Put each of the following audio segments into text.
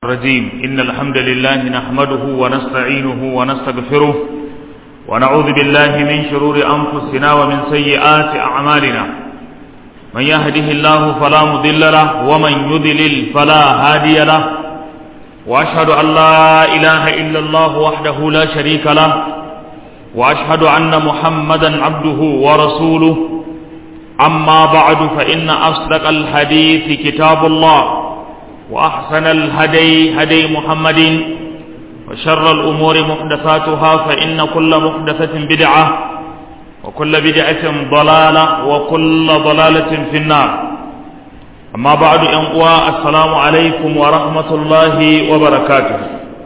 الرجيم إن الحمد لله نحمده ونستعينه ونستغفره ونعوذ بالله من شرور أنفسنا ومن سيئات أعمالنا من يهده الله فلا مضل له ومن يضلل فلا هادي له وأشهد أن لا إله إلا الله وحده لا شريك له وأشهد أن محمدا عبده ورسوله أما بعد فإن أصدق الحديث كتاب الله وأحسن الهدي هدي محمد وشر الأمور محدثاتها فإن كل محدثة بدعة وكل بدعة ضلالة وكل ضلالة في النار أما بعد أنقوى السلام عليكم ورحمة الله وبركاته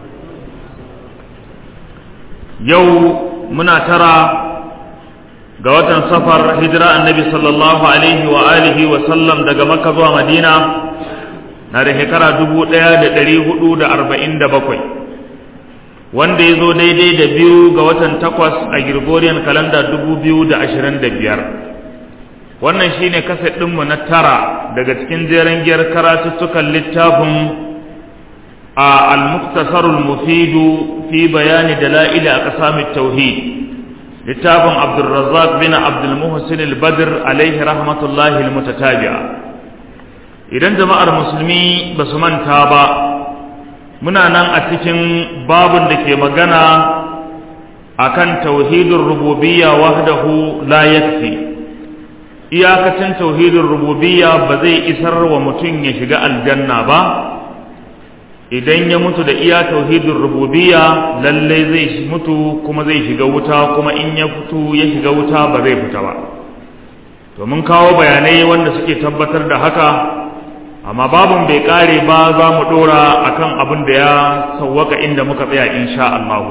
يوم منا ترى قوة سفر هجرة النبي صلى الله عليه وآله وسلم دقى مكة ومدينة na da shekara dubu ɗaya da ɗari hudu da arba'in da bakwai wanda ya zo daidai da biyu ga watan takwas a Gregorian kalanda dubu biyu da ashirin da biyar wannan shine kaset ɗinmu na tara daga cikin jeren giyar karatuttukan littafin a al-muktasarul mufidu fi bayani dala'ili a ƙasamin tauhid littafin abdulrazzaq bin abdulmuhsin al-badr alaihi rahmatullahi al-mutatabi'a idan jama'ar musulmi ba su manta ba muna nan a cikin babun da ke magana akan tauhidin rububiyya wahdahu la yakfi iyakacin tauhidin rububiyya ba zai isar wa mutum ya shiga aljanna ba idan ya mutu da iya tauhidin rububiyya lalle zai mutu kuma zai shiga wuta kuma in ya fito ya shiga wuta ba zai fita ba to mun kawo bayanai wanda suke tabbatar da haka amma babun bai kare ba za mu dora akan abin da ya sauwaka inda muka tsaya insha Allah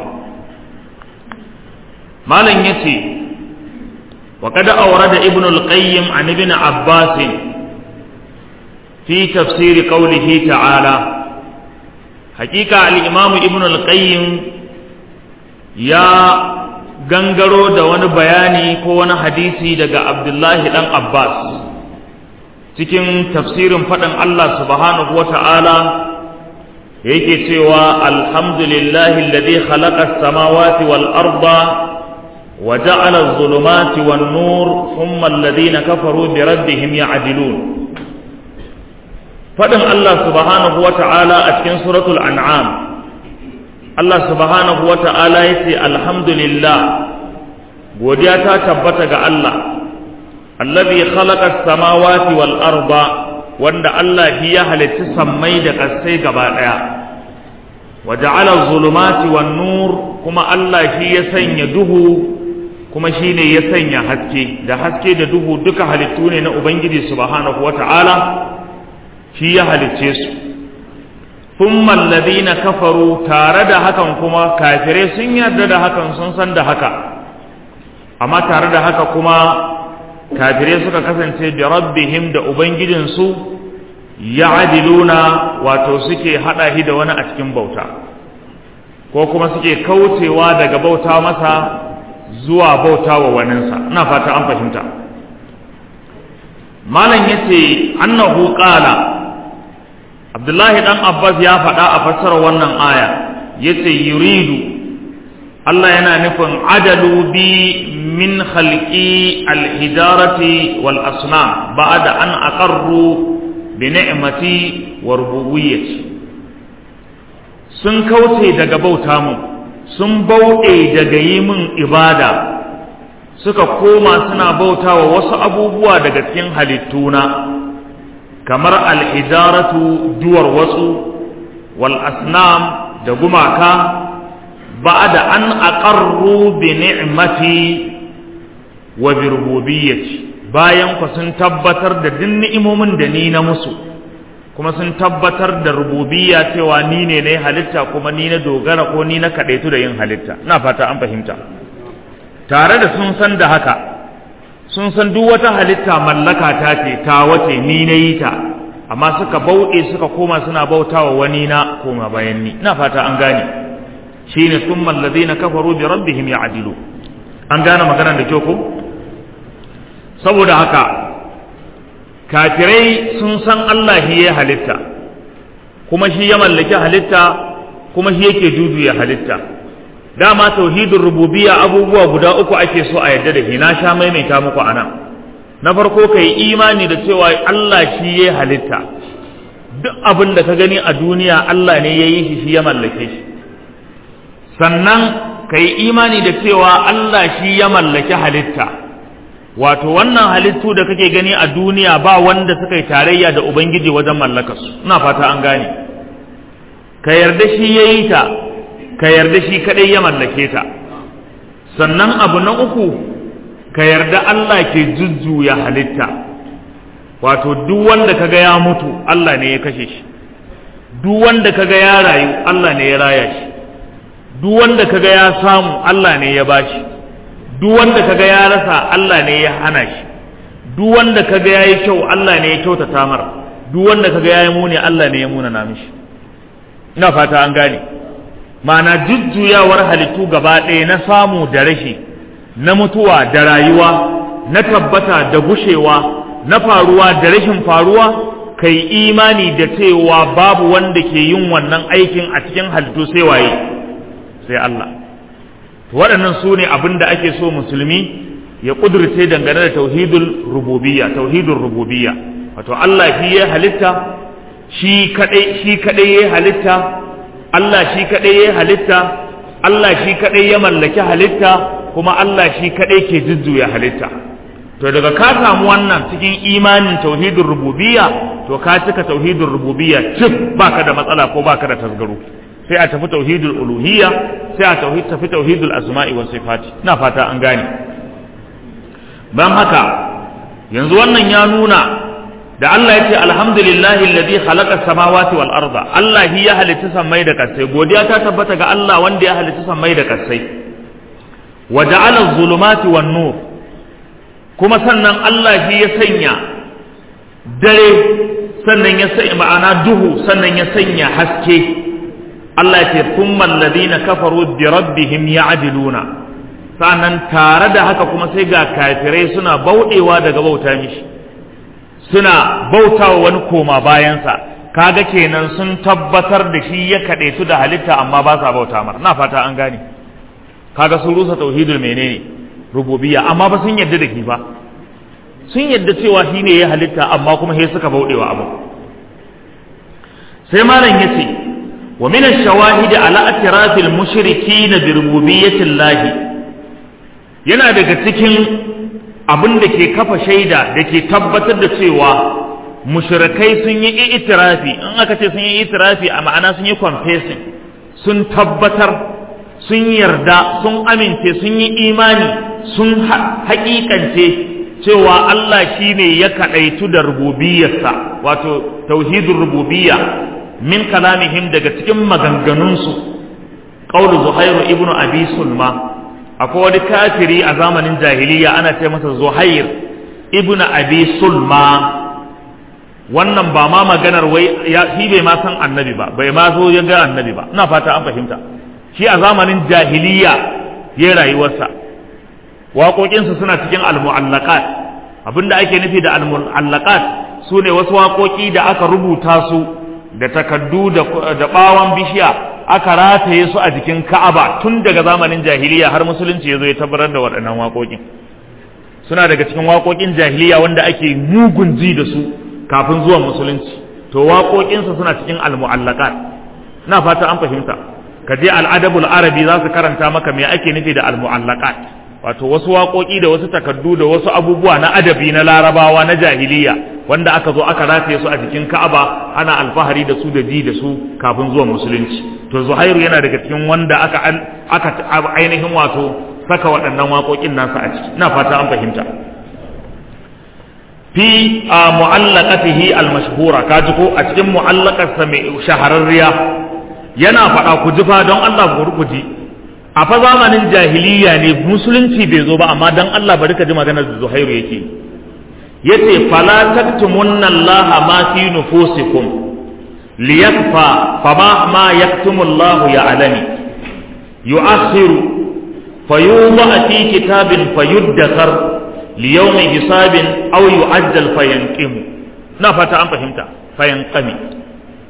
malam yace wa qad awrada ibn al-qayyim an ibn abbas fi tafsir qawlihi ta'ala hakika al-imam ibn al-qayyim ya gangaro da wani bayani ko wani hadisi daga abdullahi dan abbas cikin tafsirin faɗin Allah subhanahu wa ta'ala yake cewa alhamdulillahi alladhi khalaqa as-samawati wal arda wa ja'ala adh-dhulumati wan nur thumma alladhina kafaru bi rabbihim ya'dilun faɗin Allah subhanahu wa ta'ala a cikin suratul an'am Allah subhanahu wa ta'ala yace alhamdulillah godiya ta tabbata ga Allah allazi khalaqa as-samawati wal arda wanda Allah shi ya halitta sammai da ƙasai gaba daya wa ja'ala az-zulumati wan nur kuma Allah shi ya sanya duhu kuma shine ya sanya haske da haske da duhu duka halittu ne na ubangiji subhanahu wata'ala shi ya halicce su thumma alladhina kafaru tare da hakan kuma kafirai sun yarda da hakan sun san da haka amma tare da haka kuma kafirai suka kasance bi rabbihim da ubangijinsu ya'diluna wato suke hada shi da wani a cikin bauta ko kuma suke kaucewa daga bauta masa zuwa bauta wa waninsa ina fata an fahimta malam yace annahu qala abdullahi dan abbas ya faɗa a fassarar wannan aya yace yuridu Allah yana nufin adalu bi min khalqi al-hijarati wal asnam ba'da an aqarru bi ni'mati wa rububiyyati sun kauce daga bauta mu sun bauɗe daga yi min ibada suka koma suna bautawa wasu abubuwa daga cikin halittuna kamar al-hijaratu duwar wasu wal asnam da gumaka بعد أن أقروا بنعمتي وبربوبيتي bayan ku sun tabbatar da duk ni'imomin da ni na musu kuma sun tabbatar da rububiyya cewa ni ne na halitta kuma ni na dogara ko ni na kadaitu da yin halitta ina fata an fahimta tare da sun san da haka sun san duk wata halitta mallaka ta ce ta wace ni na yi ta amma suka bauɗe suka koma suna bautawa wani na koma bayan ni ina fata an gane shine thumma alladhina kafaru bi rabbihim ya'dilu an gane maganar da kyau ko saboda haka kafirai sun san Allah ya halitta kuma shi ya mallaki halitta kuma shi yake jujuya halitta dama tauhidin rububiyya abubuwa guda uku ake so a yadda da shi na sha maimaita muku anan na farko ka yi imani da cewa Allah shi ya halitta duk abin da ka gani a duniya Allah ne ya yi shi shi ya mallake shi sannan ka yi imani da cewa Allah shi ya mallaki halitta wato wannan halittu da kake gani a duniya ba wanda suka yi tarayya da ubangiji wajen mallakarsu ina fata an gane ka yarda shi ya yi ta ka yarda shi kadai ya mallake ta sannan abu na uku ka yarda Allah ke jujjuya halitta wato duk wanda kaga ya mutu Allah ne ya kashe shi duk wanda kaga ya rayu Allah ne ya raya shi duk wanda kaga ya samu Allah ne ya bashi duk wanda kaga ya rasa Allah ne ya hana shi duk wanda kaga yayi kyau Allah ne ya kyautata mar duk wanda kaga yayi muni Allah ne ya muna na mishi ina fata an gane ma'ana jujjuyawar halittu gaba ɗaya na samu da rashi na mutuwa da rayuwa na tabbata da gushewa na faruwa da rashin faruwa kai imani da cewa babu wanda ke yin wannan aikin a cikin halittu sai waye sai Allah waɗannan su ne abin da ake so musulmi ya ƙudurce dangane da tauhidul rububiyya tauhidul rububiyya wato Allah shi ya halitta shi kadai shi kadai ya halitta Allah shi kadai ya halitta Allah shi kadai ya mallaki halitta kuma Allah shi kadai ke jujjuya halitta to daga ka samu wannan cikin imanin tauhidul rububiyya to ka cika tauhidul rububiyya cif baka da matsala ko baka da tasgaro sai a tafi tauhidul uluhiyya sai a tauhid tafi tauhidul asma'i was sifati ina fata an gane ban haka yanzu wannan ya nuna da Allah ya ce alhamdulillahi alladhi khalaqa samawati wal arda Allah shi ya halitta sammai da kasai godiya ta tabbata ga Allah wanda ya halitta sammai da kasai wa ja'ala zulumati wan nur kuma sannan Allah shi ya sanya dare sannan ya sanya ma'ana duhu sannan ya sanya haske Allah ya ce thumma alladhina kafaru bi rabbihim ya'diluna sannan tare da haka kuma sai ga kafirai suna bauɗewa daga bauta mishi suna bautawa wani koma bayansa kaga kenan sun tabbatar da shi ya kaɗe su da halitta amma ba sa bauta mar na fata an gane kaga sun rusa tauhidul menene rububiyya amma ba sun yadda da shi ba sun yadda cewa shi ne ya halitta amma kuma sai suka bauɗewa abu sai malam yace wa min ash-shawahid ala atrafil mushrikin bi rububiyyatillahi yana daga cikin abin da ke kafa shaida da ke tabbatar da cewa mushrikai sun yi itirafi in aka ce sun yi itirafi a ma'ana sun yi confessing sun tabbatar sun yarda sun amince sun yi imani sun haƙiƙance cewa Allah shi ne ya kaɗaitu da rububiyarsa wato tauhidin rububiyya min kalamihim daga cikin maganganunsu ƙaulu zuhairu ibnu abi sulma akwai wani kafiri a zamanin jahiliya ana ce masa zuhair ibnu abi sulma wannan ba ma maganar wai ya shi bai ma san annabi ba bai ma zo ya ga annabi ba ina fata an fahimta shi a zamanin jahiliya ya rayuwarsa waƙoƙinsa suna cikin almu'allaqat abinda ake nufi da almu'allaqat su ne wasu waƙoƙi da aka rubuta su da takaddu da ɓawon bishiya aka rataye su a jikin Ka'aba tun daga zamanin jahiliya har musulunci ya zo ya tabbatar da waɗannan waƙoƙin suna daga cikin waƙoƙin jahiliya wanda ake mugun ji da su kafin zuwan musulunci to waƙoƙinsa suna cikin almu'allaqat na fata an fahimta ka je al'adabul arabi za su karanta maka me ake nufi da almu'allaqat wato wasu waƙoƙi da wasu takardu da wasu abubuwa na adabi na larabawa na jahiliya wanda aka zo aka rataye su a jikin ka'aba ana alfahari da su da ji da su kafin zuwan musulunci to zuhairu yana daga cikin wanda aka aka ainihin wato saka waɗannan waƙoƙin nasa a ciki ina fata an fahimta fi mu'allaqatihi al-mashhura kaji ko a cikin mu'allaqarsa mai shahararriya yana faɗa ku ji fa don Allah ku ji a fa zamanin jahiliya ne musulunci bai zo ba amma dan Allah bari ka ji maganar da Zuhairu yake yace fala taktumunna Allah ma fi nufusikum liyakfa fama ma yaktumu Allah ya'lami yu'akhiru fayuba fi kitabin fayuddakar liyawmi hisabin aw yu'ajjal fayanqimu na fata an fahimta fayanqami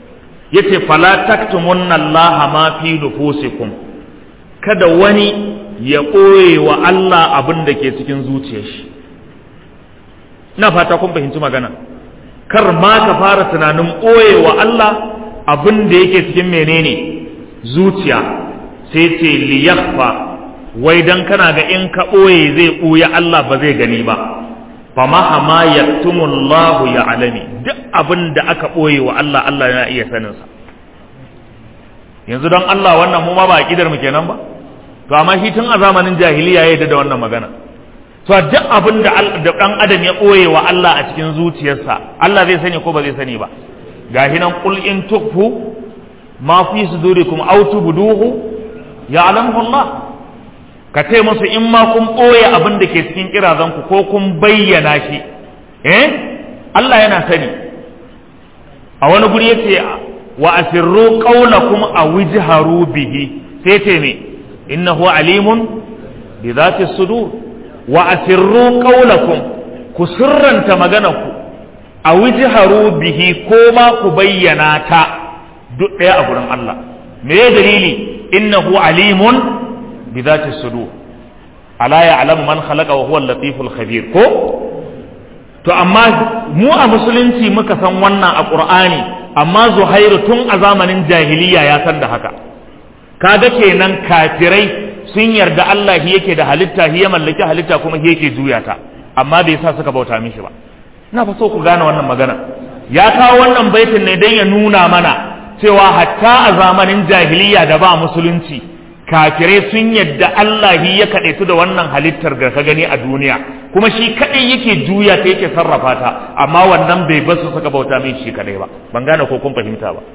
yace fala taktumunna Allah ma fi nufusikum kada wani ya ɓoye wa Allah abin da ke cikin zuciyar shi ina fata kun fahimci magana kar ma ka fara tunanin ɓoye wa Allah abin da yake cikin menene zuciya sai ce liyakfa wai dan kana ga in ka ɓoye zai ɓoye Allah ba zai gani ba fama hama yaktumullahu ya alami duk abin da aka ɓoye wa Allah Allah yana iya saninsa yanzu don Allah wannan mu ma ba a mu kenan ba to amma shi tun a zamanin jahiliya ya da wannan magana to duk abin da dan adam ya ɓoye wa Allah a cikin zuciyarsa Allah zai sani ko ba zai sani ba gahi nan qul in tukfu ma fi sudurikum aw tubduhu ya'lamuhu Allah ka ce musu in ma kun ɓoye abin da ke cikin kirazanku ko kun bayyana shi eh Allah yana sani a wani guri yace wa asirru qawlakum aw ijharu bihi sai ce me innahu alimun bi dhati sudur wa asirru qawlakum ku sirranta maganarku aw ijharu bihi ko ma ku bayyana ta duk ɗaya a gurin Allah me dalili innahu alimun bi dhati sudur ala ya'lamu man khalaqa wa huwa al-latiful khabir ko to amma mu a musulunci muka san wannan a qur'ani amma zuhairu tun a zamanin jahiliya ya san da haka kaga kenan kafirai sun yarda Allah shi yake da halitta shi ya mallaki halitta kuma shi yake juya ta amma bai sa suka bauta mishi ba ina fa so ku gane wannan magana ya kawo wannan baitin ne dan ya nuna mana cewa hatta a zamanin jahiliya da ba musulunci kafirai sun yadda Allah ya kaɗaitu da wannan halittar da ka gani a duniya kuma shi kaɗai yake juya ta yake sarrafa ta amma wannan bai basu suka bauta mai shi kaɗai ba ban gane ko kun fahimta ba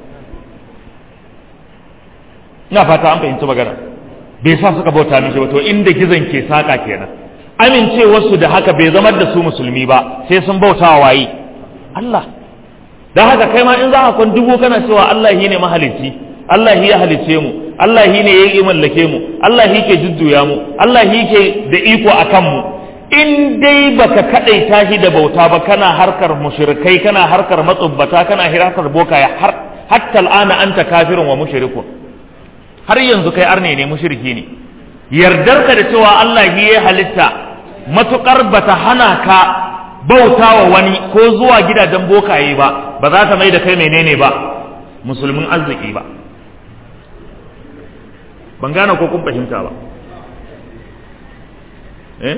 ina fata an fahimci magana bai sa suka bauta mishi ba to inda gizon ke saka kenan amincewarsu da haka bai zama da su musulmi ba sai sun bauta wa waye Allah dan haka kai ma in za ka kwan dubu kana cewa Allah shi ne mahalicci Allah shi ya halicce mu Allah shi ne ya yi mallake mu Allah shi ke jujjuya mu Allah shi ke da iko a kanmu in dai baka kadaita shi da bauta ba kana harkar mushrikai kana harkar matsubbata kana harkar bokaya har hatta al'ana anta kafirun wa mushrikun har yanzu kai arne ne mushriki ne yardarka da cewa Allah shi ya halitta matukar bata hana ka bauta wa wani ko zuwa gidajen bokaye ba ba za ta mai da kai menene ba musulmin arziki ba ban gane ko kun fahimta ba eh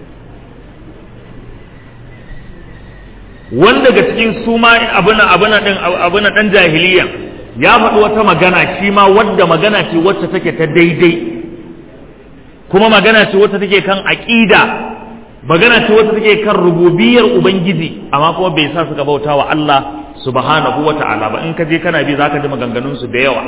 wanda daga cikin su ma abuna abuna din abuna dan jahiliya ya faɗi wata magana shi ma wadda magana ce wacce take ta daidai kuma magana ce wacce take kan aqida magana ce wacce take kan rububiyar ubangiji amma kuma bai sa suka bauta wa Allah subhanahu wa ta'ala ba in ka je kana bi zaka ji maganganun su da yawa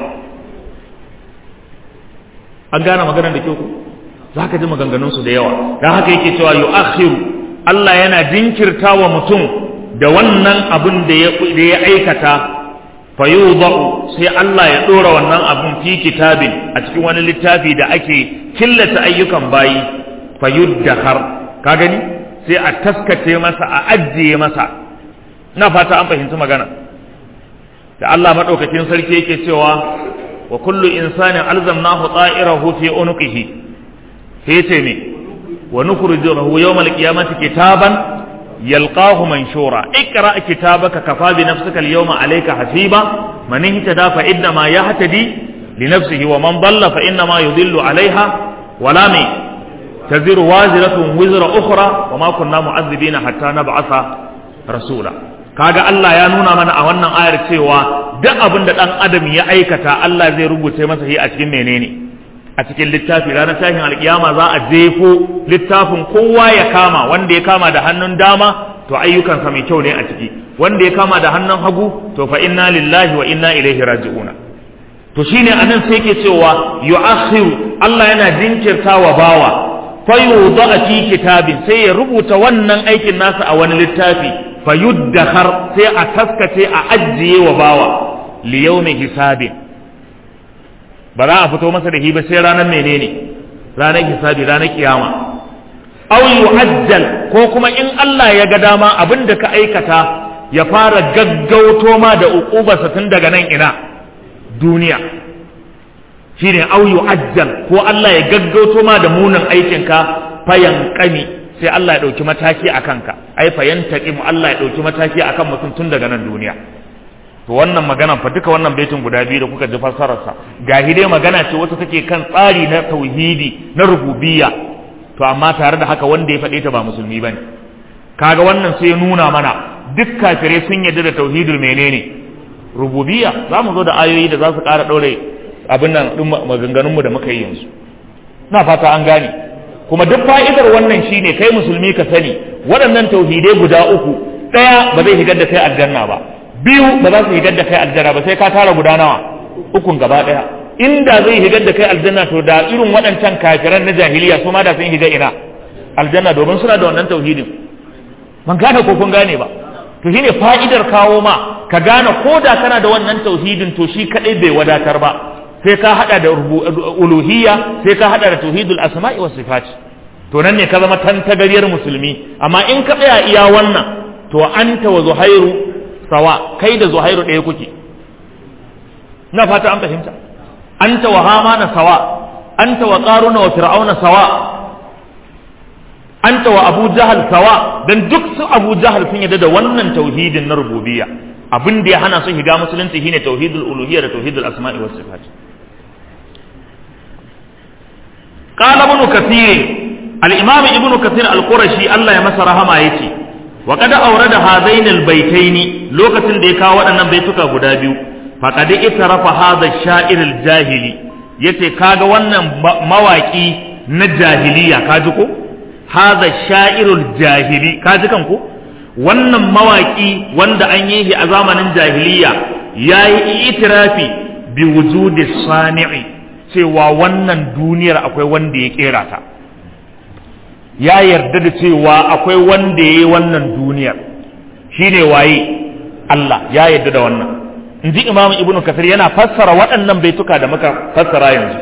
an gane maganar da kyau ku zaka ji maganganun su da yawa dan haka yake cewa yu'akhiru Allah yana jinkirta wa mutum da wannan abin da ya da ya aikata fayudau sai Allah ya dora wannan abin fi kitabin a cikin wani littafi da ake killata ayyukan bayi fayuddahar ka gani sai a taskace masa a ajiye masa na fata an fahimci magana da Allah madaukakin sarki yake cewa wa kullu insanin alzamnahu ta'irahu fi unuqihi sai ce me wa nukhrijuhu yawmal qiyamati kitaban yalqahu manshura ikra kitabaka kafa bi nafsika al-yawma alayka hasiba man ihtada fa inna ma yahtadi li nafsihi wa man dalla fa inna ma yudillu alayha wala mi taziru waziratun wizra ukhra wa ma kunna mu'azzibina hatta nab'atha rasula kaga Allah ya nuna mana a wannan ayar cewa duk abin da dan adam ya aikata Allah zai rubuce masa shi a cikin menene a cikin littafi ranar tashin alkiyama za a jefo littafin kowa ya kama wanda ya kama da hannun dama to ayyukansa mai kyau ne a ciki wanda ya kama da hannun hagu to fa inna lillahi wa inna ilaihi raji'una to shine anan sai yake cewa yu'akhiru Allah yana jinkirta wa bawa fa yudha fi kitabin sai ya rubuta wannan aikin nasa a wani littafi fa yuddakhar sai a taskace a ajiye wa bawa li yawmi hisabin ba za a fito masa da hiba sai ranar menene ranar hisabi ranar kiyama aw yu'ajjal ko kuma in Allah ya ga dama abin da ka aikata ya fara gaggauto ma da uqubarsa tun daga nan ina duniya shine au yu'ajjal ko Allah ya gaggauto ma da munin aikinka fayan kami sai Allah ya ɗauki mataki a kanka ai fayan mu Allah ya ɗauki mataki a kan mutum tun daga nan duniya to wannan magana fa duka wannan baitin guda biyu da kuka ji fassararsa gahi dai magana ce wata take kan tsari na tauhidi na rububiyya to amma tare da haka wanda ya faɗe ta ba musulmi bane kaga wannan sai ya nuna mana duk kafirai sun yarda da tauhidul menene rububiyya za mu zo da ayoyi da za su ƙara ɗaure abin nan ɗin maganganunmu da muka yi yanzu na fata an gane kuma duk fa'idar wannan shine kai musulmi ka sani waɗannan tauhidai guda uku ɗaya ba zai higar da kai aljanna ba biyu ba za su higar da kai aljanna ba sai ka tara guda nawa ukun gaba ɗaya inda zai higar da kai aljanna to da irin waɗancan kafiran na jahiliya su ma da sun higa ina aljanna domin suna da wannan tauhidin ban gane ko kun gane ba to shine fa'idar kawo ma ka gane ko da kana da wannan tauhidin to shi kadai bai wadatar ba sai ka hada da uluhiyya sai ka hada da tauhidul asma'i was sifat to nan ne ka zama tantagariyar musulmi amma in ka tsaya iya wannan to anta wa zuhairu sawa kai da zuhairu ɗaya kuke na fata an fahimta anta wa hamana sawa anta wa qaruna wa fir'auna sawa anta wa abu jahal sawa dan duk su abu jahal sun yadda da wannan tauhidin na rububiyya abin da ya hana su shiga musulunci shine tauhidul uluhiyya da tauhidul asma'i was sifat qala ibn kathir al-imam ibn kathir al-qurashi Allah ya masa rahama yace wa qad awrada hadain al-baitaini lokacin da ya kawo waɗannan baituka guda biyu faqad itarafa hadha ash-sha'ir al-jahili yace kaga wannan mawaki na jahiliya kaji ko hadha sha'irul jahili kaji kan ko wannan mawaki wanda an yi shi a zamanin jahiliya yayi itirafi bi wujudi sani'i cewa wannan duniyar akwai wanda ya kera ta ya yarda da cewa akwai wanda ya yi wannan duniyar shine waye Allah ya yarda da wannan in ji imamu ibnu kasir yana fassara waɗannan baituka da muka fassara yanzu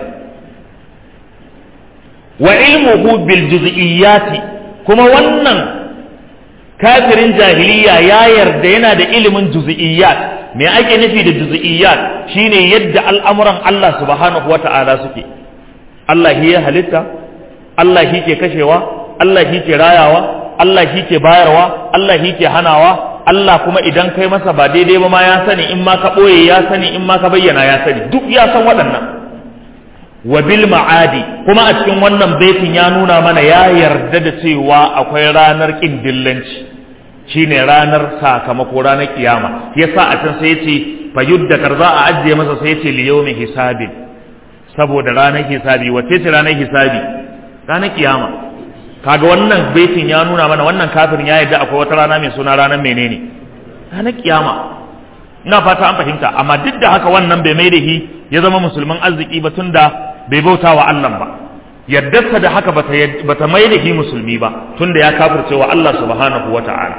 wa ilmuhu bil juz'iyyati kuma wannan kafirin jahiliya ya yarda yana da ilimin juz'iyyat me ake nufi da juz'iyyat shine yadda al'amuran Allah subhanahu wata'ala suke Allah shi ya halitta Allah shi ke kashewa Allah shi ke rayawa Allah shi ke bayarwa Allah shi ke hanawa Allah kuma idan kai masa ba daidai ba ma ya sani in ma ka ɓoye ya sani in ma ka bayyana ya sani duk ya san waɗannan wa bil ma'adi kuma a cikin wannan baitin ya nuna mana ya yarda da cewa akwai ranar ƙin dillanci shine ranar sakamako ranar kiyama yasa a can sai yace fa yuddakar za a ajiye masa sai yace li yawmi hisabi saboda ranar hisabi wace ce ranar hisabi ranar kiyama kaga wannan baitin ya nuna mana wannan kafirin ya yarda akwai wata rana mai suna ranar menene ranar kiyama ina fata an fahimta amma duk da haka wannan bai mai da shi ya zama musulman arziki ba tunda bai bauta wa Allah ba yardarsa da haka bata mai da shi musulmi ba tunda ya kafirce wa Allah subhanahu wata'ala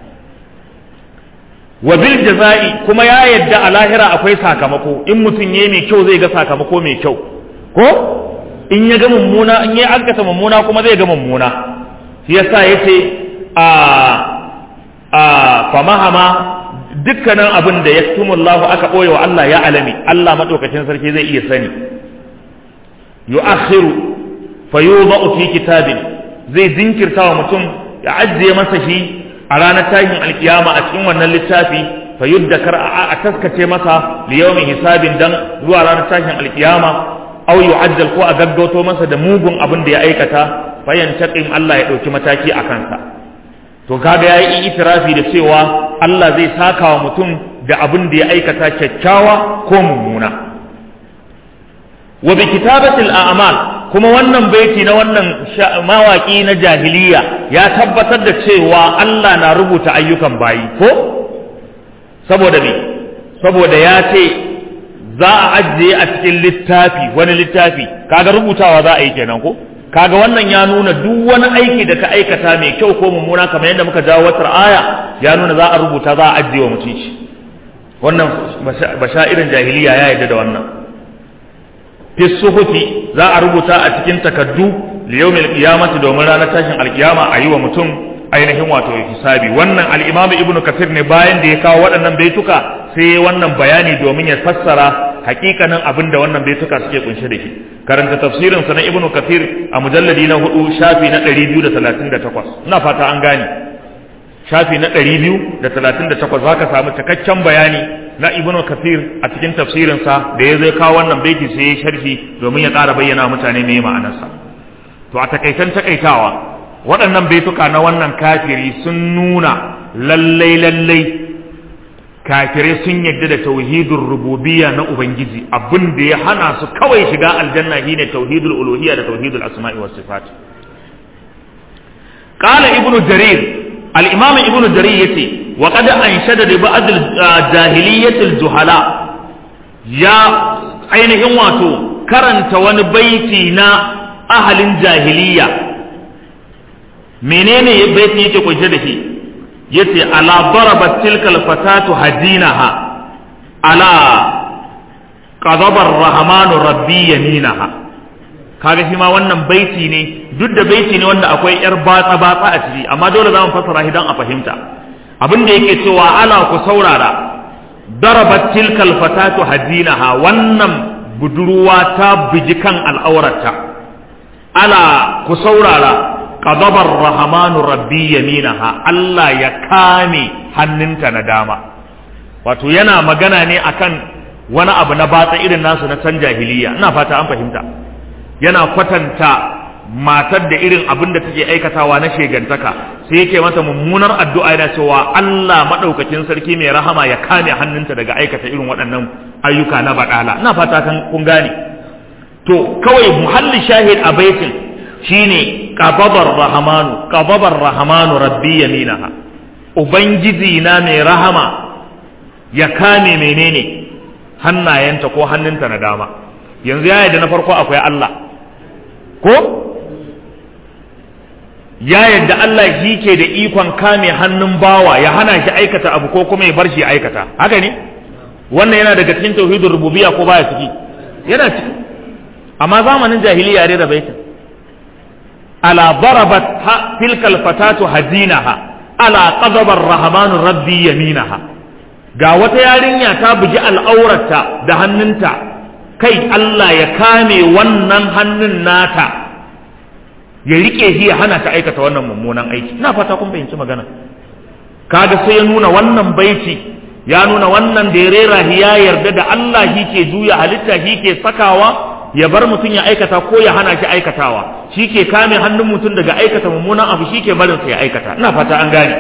wa bil jaza'i kuma ya yadda a lahira akwai sakamako in mutum yayi mai kyau zai ga sakamako mai kyau ko in ya ga mummuna in ya aikata mummuna kuma zai ga mummuna shi yasa yace a a famahama dukkanin abin da yaktumullahu aka boye wa Allah ya alami Allah madaukakin sarki zai iya sani yu'akhiru fayudha'u fi kitabin zai jinkirta wa mutum ya ajiye masa shi a ranar tashin alkiyama a cikin wannan littafi fa yuddakar a taskace masa li yawmin hisabin dan zuwa ranar tashin alkiyama aw yu'ajjal ko a gaggauto masa da mugun abin da ya aikata fa yantaqim Allah ya dauki mataki a kansa to kaga yayi itirafi da cewa Allah zai saka wa mutum da abin da ya aikata kyakkyawa ko mummuna wa bi kitabatil a'mal kuma wannan baiti na wannan mawaki na jahiliya ya tabbatar da cewa Allah na rubuta ayyukan bayi ko saboda me saboda ya ce za a ajiye a cikin littafi wani littafi kaga rubutawa za a yi kenan ko kaga wannan ya nuna duk wani aiki da ka aikata mai kyau ko mummuna kamar yadda muka jawo wata aya ya nuna za a rubuta za a ajiye wa mutum shi wannan basha'irin jahiliya ya yarda da wannan fi suhufi za a rubuta a cikin takaddu li yawmil qiyamati domin ranar tashin alkiyama a yi wa mutum ainihin wato hisabi wannan al-imam ibnu kathir ne bayan da ya kawo waɗannan baituka sai wannan bayani domin ya fassara hakikanin abin da wannan baituka suke kunshe da shi karanta tafsirin sa na ibnu kathir a mujalladi na hudu shafi na 238 ina fata an gane shafi na 238 zaka samu cikakken bayani na ibnu kathir a cikin tafsirin sa da ya zai kawo wannan baiti sai ya sharhi domin ya ƙara bayyana mutane me ma'anarsa to a takaitan takaitawa waɗannan baituka na wannan kafiri sun nuna lallai lallai kafirai sun yadda da tauhidul rububiyya na ubangiji abin da ya hana su kawai shiga aljanna shine tauhidul uluhiyya da tauhidul asma'i was sifat qala ibnu jarir al-imam ibnu jarir yace wa qad anshada li ba'd al-jahiliyyah al-juhala ya ainihin wato karanta wani baiti na ahalin jahiliya menene baiti yake kunshe da shi yace ala darabat tilka alfatatu hadinaha ala qadaba ar-rahman rabbi yaminaha kaga shi ma wannan baiti ne duk da baiti ne wanda akwai yar batsa batsa a ciki amma dole za mu fassara shi dan a fahimta abin da yake cewa ala ku saurara darabat tilka alfatatu hadinaha wannan budurwa ta biji kan al'aurarta ala ku saurara qadabar rahmanu rabbi yaminaha Allah ya kame hannunta na dama wato yana magana ne akan wani abu na batsa irin nasu na can jahiliya ina fata an fahimta yana kwatanta matar da irin abin da take aikatawa na shegantaka sai yake mata mummunar addu'a yana cewa Allah madaukakin sarki mai rahama ya kame hannunta daga aikata irin waɗannan ayyuka na baɗala ina fata kan kun gane to kawai muhalli shahid a baitin shine qababar rahmanu qababar rahmanu rabbi yaminaha ubangiji na mai rahama ya kame menene hannayenta ko hannunta na dama yanzu ya yadda na farko akwai Allah ko ya yadda Allah shi ke da ikon kame hannun bawa ya hana shi aikata abu ko kuma ya bar shi aikata haka ne wannan yana daga cikin tauhidin rububiyya ko baya ciki yana ciki amma zamanin jahiliya ne da baitin ala darabat tilkal fatatu hadinaha ala qadaba ar-rahman rabbi yaminaha ga wata yarinya ta bugi al'aurarta da hannunta kai Allah ya kame wannan hannun nata ya rike shi ya hana ta aikata wannan mummunan aiki ina fata kun fahimci magana kaga sai ya nuna wannan baiti ya nuna wannan da ya rera shi ya yarda da Allah shi ke juya halitta shi ke sakawa ya bar mutum ya aikata ko ya hana shi aikatawa shi ke kame hannun mutum daga aikata mummunan abu shi ke barin sa ya aikata ina fata an gane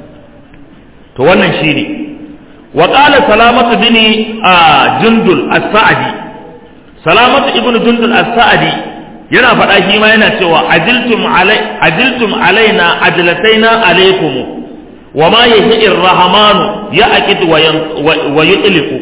to wannan shine wa qala salamatu bin jundul as-sa'di salamatu ibnu jundul as-sa'di yana faɗa shi ma yana cewa ajiltum alai ajiltum alaina ajlataina alaikum wa ma yahi ar-rahmanu ya'qid wa yutliqu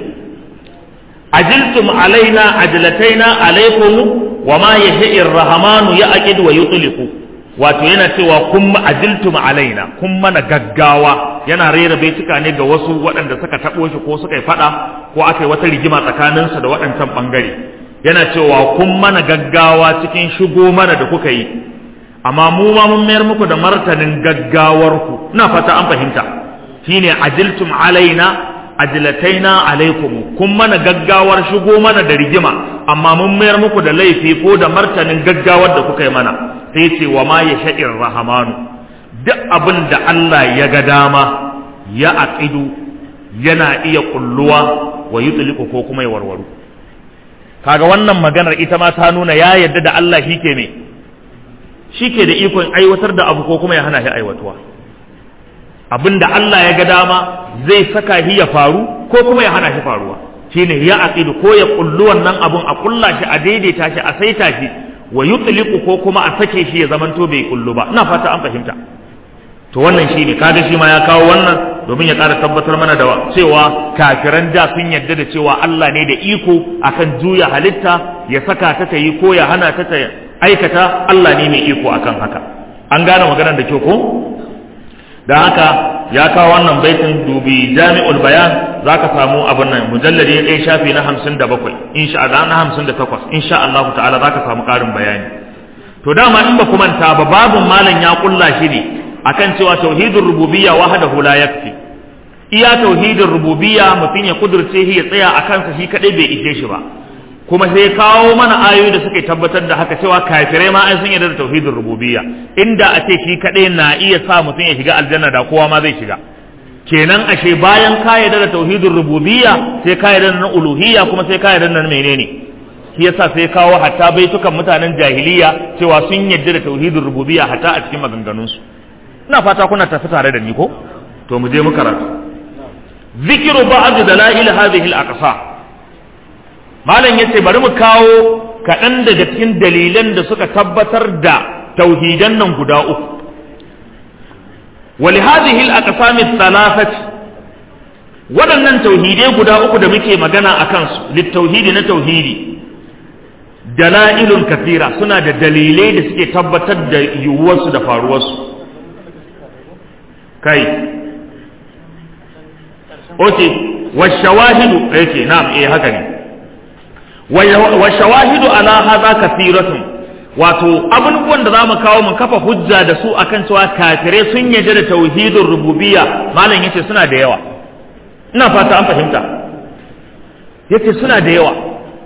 ajiltum alaina ajlataina alaikum wa ma yahi ar-rahmanu ya'qid wa yutliqu wato yana cewa kun ajiltum alaina kun mana gaggawa yana rera baituka ne ga wasu waɗanda suka taɓo shi ko suka yi faɗa ko aka yi wata rigima tsakaninsa da waɗancan ɓangare yana cewa kun mana gaggawa cikin shigo mana da kuka yi amma mu ma mun mayar muku da martanin gaggawarku ina fata an fahimta shine ajiltum alaina ajlataina alaikum kun mana gaggawar shigo mana da rigima amma mun mayar muku da laifi ko da martanin gaggawar da kuka yi mana sai ce wa ma ya sha'ir rahamanu duk abin da Allah ya ga dama ya aqidu yana iya kulluwa wa yutliqu ko kuma ya warwaru kaga wannan maganar ita ma ta nuna ya yarda da Allah shi ke me shi ke da ikon aiwatar da abu ko kuma ya hana shi aiwatuwa abinda Allah ya ga dama zai saka shi ya faru ko kuma ya hana shi faruwa shine ya aqidu ko ya kullu wannan abun a kulla shi a daidaita shi a saita shi wa yutliqu ko kuma a sake shi ya zamanto bai kullu ba ina fata an fahimta to wannan shine kaga shi ma ya kawo wannan domin ya ƙara tabbatar mana da cewa kafiran da sun yarda da cewa Allah ne da iko akan juya halitta ya saka ta ta yi ko ya hana ta ta aikata Allah ne mai iko akan haka an gane maganar da kyau ko da haka ya kawo wannan baitin dubi jami'ul bayan za ka samu abin nan mujalladi ya ɗaya shafi na hamsin da bakwai insha Allah na hamsin da takwas insha Allah ta'ala za ka samu ƙarin bayani to dama in ba ku manta ba babun malam ya kulla shi ne akan cewa tauhidul rububiyya wahdahu la yakfi iya tauhidin rububiyya mutum ya kudurce shi ya tsaya a kansa shi kadai bai ishe shi ba kuma sai kawo mana ayoyi da suke tabbatar da haka cewa kafirai ma ai sun yarda da tauhidin rububiyya inda a ce shi kadai na iya sa mutum ya shiga aljanna da kowa ma zai shiga kenan ashe bayan ka yarda da tauhidin rububiyya sai ka yarda na uluhiyya kuma sai ka yarda na menene shi yasa sai kawo hatta baitukan mutanen jahiliya cewa sun yarda da tauhidin rububiyya hatta a cikin maganganunsu ina fata kuna tafi tare da ni ko to mu je mu karatu zikiru ba'd dalail hadhihi al-aqsa malam yace bari mu kawo kaɗan daga cikin dalilan da suka tabbatar da tauhidan nan guda uku ولهذه الأقسام الثلاثة waɗannan tauhidai guda uku da muke magana a kansu littauhidi na tauhidi dala'ilun kafira suna da dalilai da suke tabbatar da yiwuwarsu da faruwarsu kai oke washawahidu yake na'am eh haka ne washawahidu ala hadha kathiratun wato abubuwan da zamu kawo mu kafa hujja da su akan cewa kafirai sun yarda da tauhidin rububiyya malam yace suna da yawa ina fata an fahimta yace suna da yawa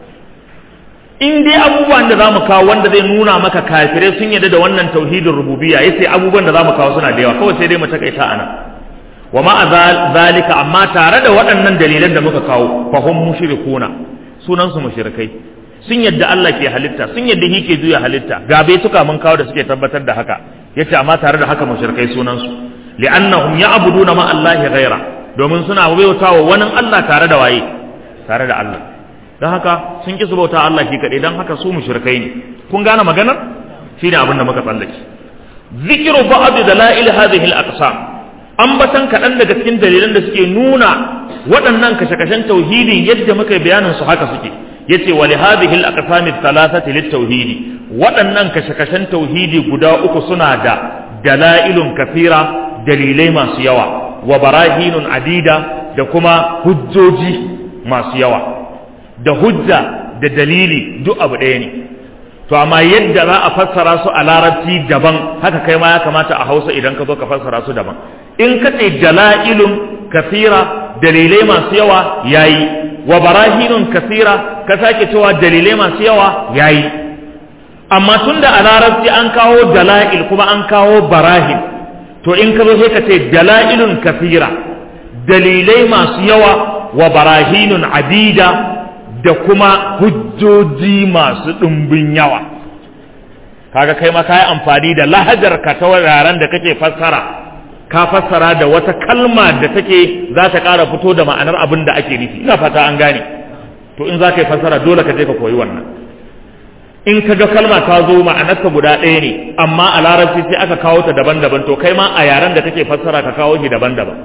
in dai abubuwan da zamu kawo wanda zai nuna maka kafirai sun yarda da wannan tauhidin rububiyya yace abubuwan da zamu kawo suna da yawa kawai sai dai mu takaita anan wa ma zalika amma tare da waɗannan dalilan da muka kawo fa hum mushrikuna sunan su mushrikai sun yadda Allah ke halitta sun yadda shi ke juya halitta ga bai tuka mun kawo da suke tabbatar da haka yace amma tare da haka mushrikai sunan su li'annahum ya'buduna ma Allah ghaira domin suna bautawa wani Allah tare da waye tare da Allah dan haka sun ki su bauta Allah shi kadai dan haka su mushrikai ne kun gane maganar shine abin da muka tsallake zikru ba'd dalail hadhihi al-aqsam ambatan kaɗan daga cikin dalilan da suke nuna waɗannan kashe-kashen tauhidi yadda muka bayanin su haka suke yace wa li hadhihi al-aqsam ath-thalathati lit-tauhidi waɗannan kashe-kashen tauhidi guda uku suna da dalailun kafira dalilai masu yawa wa barahinun adida da kuma hujjoji masu yawa da hujja da dalili duk abu ɗaya ne to amma yadda za a fassara su a larabci daban haka kai ma ya kamata a hausa idan ka zo ka fassara su daban in ka ce dala'ilun kasira dalilai masu yawa yayi wa barahinun kasira ka sake cewa dalilai masu yawa yayi amma tunda a larabci an kawo dala'il kuma an kawo barahin to in ka zo sai ka ce dala'ilun kasira dalilai masu yawa wa barahinun adida da kuma hujjoji masu ɗumbin yawa kaga kai ma ka yi amfani da lahajar ka ta wuraren da kake fassara ka fassara da wata kalma da take za ta ƙara fito da ma'anar abin da ake nufi ina fata an gane to in za ka yi fassara dole ka je ka koyi wannan in ka ga kalma ta zo ma'anarta guda ɗaya ne amma a larabci sai aka kawo ta daban-daban to kai ma a yaren da kake fassara ka kawo shi daban-daban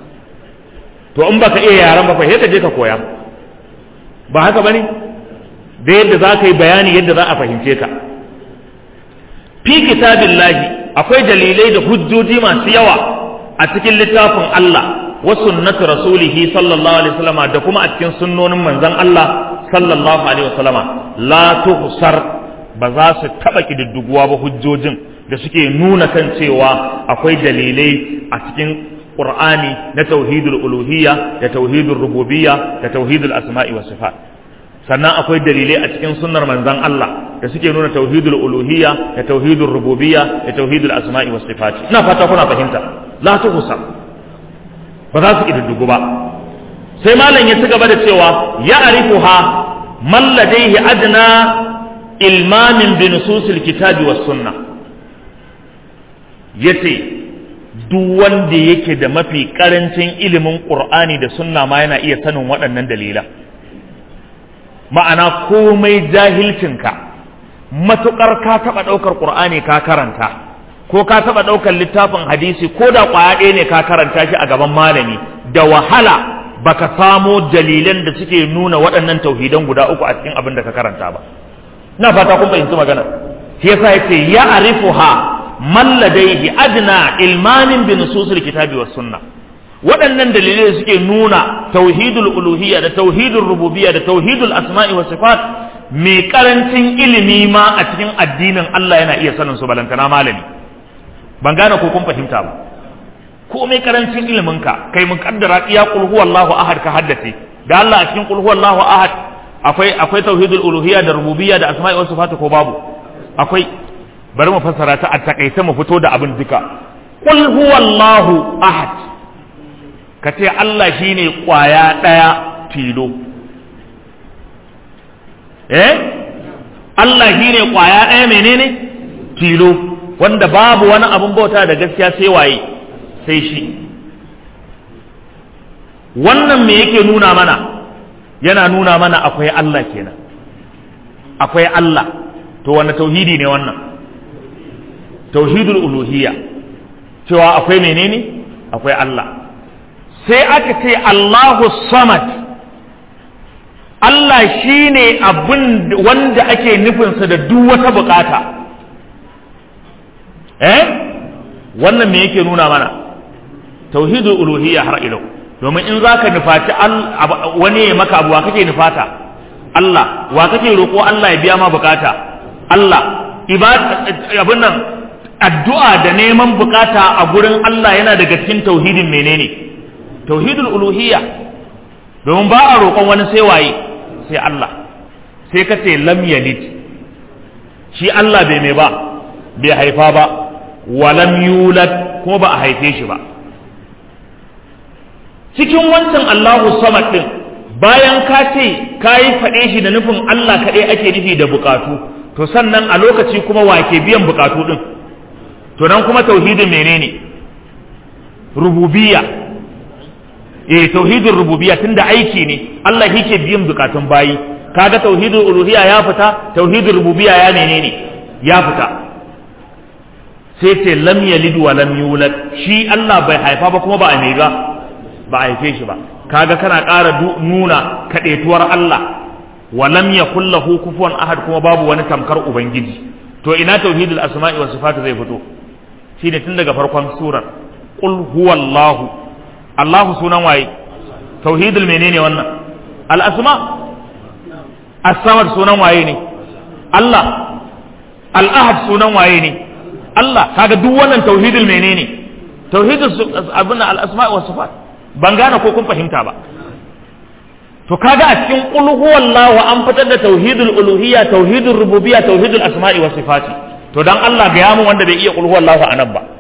to in baka iya yaren ba fa sai ka je ka koya ba haka bane da yadda za ka yi bayani yadda za a fahimce ka fi kitabillahi akwai dalilai da hujjoji masu yawa a cikin littafin Allah wa sunnatu rasulihi sallallahu alaihi wasallama da kuma a cikin sunnonin manzon Allah sallallahu alaihi wasallama la tuhsar ba za su taba kididduguwa ba hujjojin da suke nuna kan cewa akwai dalilai a cikin Qur'ani na tauhidul uluhiyya da tauhidul rububiyya da tauhidul asma'i was sifat sannan akwai dalilai a cikin sunnar manzon Allah da suke nuna tauhidul uluhiyya da tauhidul rububiyya da tauhidul asma'i was sifat ina fata kuna fahimta la tuhsa ba za su kididdigu ba sai malam ya ci gaba da cewa ya arifuha man ladaihi adna ilmamin bi nususil kitabi was sunna yace duk wanda yake da mafi karancin ilimin qur'ani da sunna ma yana iya sanin waɗannan dalilan ma'ana komai jahilcinka matuƙar ka taɓa ɗaukar ƙur'ani ka karanta ko ka taɓa ɗaukar littafin hadisi ko da ƙwaya ɗaya ne ka karanta shi a gaban malami da wahala baka samo dalilan da suke nuna waɗannan tauhidan guda uku a cikin abin da ka karanta ba na fata kun fahimci magana shi yasa yace ya arifuha man ladaihi adna ilmanin bi nususil kitabi was sunnah waɗannan dalilai suke nuna tauhidul uluhiyya da tauhidul rububiyya da tauhidul asma'i wa sifat mai karancin ilimi ma a cikin addinin Allah yana iya sanin su balantana malami ban gane ko kun fahimta ba komai karancin iliminka kai mun kaddara iya qul huwallahu ahad ka haddace da Allah a cikin qul huwallahu ahad akwai akwai tauhidul uluhiyya da rububiyya da asma'i wa sifatu ko babu akwai bari mu fassara ta a takaice mu fito da abin duka qul huwallahu ahad ka ce Allah shine kwaya daya tilo eh Allah shine kwaya daya menene tilo wanda babu wani abun bauta da gaskiya sai waye sai shi wannan me yake nuna mana yana nuna mana akwai Allah kenan akwai Allah to wani tauhidi ne wannan tauhidul uluhiyya cewa akwai menene akwai Allah sai aka ce Allahu samad Allah shine abin wanda ake nufinsa da duk wata bukata eh wannan me yake nuna mana tauhidul uluhiyya har ilau domin in zaka nufaci wani ya maka abu wa kake nufata Allah wa kake roƙo Allah ya biya ma bukata Allah abin nan addu'a da neman bukata a gurin Allah yana daga cikin tauhidin menene tauhidul uluhiyya domin ba a roƙon wani sai waye sai Allah sai ka ce lam yalid shi Allah bai mai ba bai haifa ba wa lam yulad kuma ba a haife shi ba cikin wancan Allahu samad din bayan ka ce ka yi faɗe shi da nufin Allah kaɗai ake nufi da bukatu to sannan a lokaci kuma wake biyan bukatu din to nan kuma tauhidin menene rububiyya eh tauhidin rububiyya tunda aiki ne Allah yake biyan bukatun bayi kaga tauhidin uluhiyya ya fita tauhidin rububiyya ya menene ya fita sai ce lam yalid wa lam yulad shi Allah bai haifa ba kuma ba a mega ba a haife shi ba kaga kana ƙara nuna kaɗetuwar Allah wa lam yakul lahu kufuwan ahad kuma babu wani tamkar ubangiji to ina tauhidul asma'i was sifat zai fito shine tun daga farkon surar qul huwallahu Allahu sunan waye tauhidul menene wannan al asma as-samad sunan waye ne Allah al ahad sunan waye ne Allah kaga duk wannan tauhidul menene tauhidul abuna al asma' was sifat ban gane ko kun fahimta ba to kaga a cikin qul huwallahu an fitar da tauhidul uluhiyya tauhidul rububiyya tauhidul asma'i was sifati to dan Allah ga yamu wanda bai iya qul huwallahu anan ba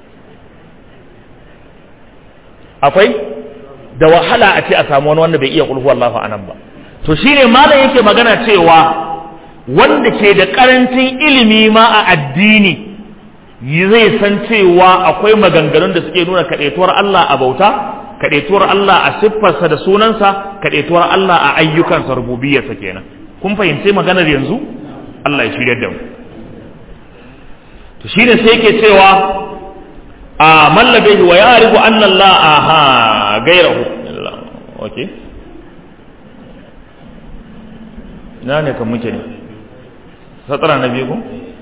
akwai da wahala a ce a samu wani wanda bai iya qul huwallahu anan ba to shine malam yake magana cewa wanda ke da karancin ilimi ma a addini zai san cewa akwai maganganun da suke nuna kadaituwar Allah a bauta kadaituwar Allah a siffarsa da sunansa kadaituwar Allah a ayyukansa rububiyarsa kenan kun fahimce maganar yanzu Allah ya shirya da mu to shine sai yake cewa a mallabehi wa ya'rifu anna Allah aha gairahu okay ina ne kan muke ne satara na biyu ko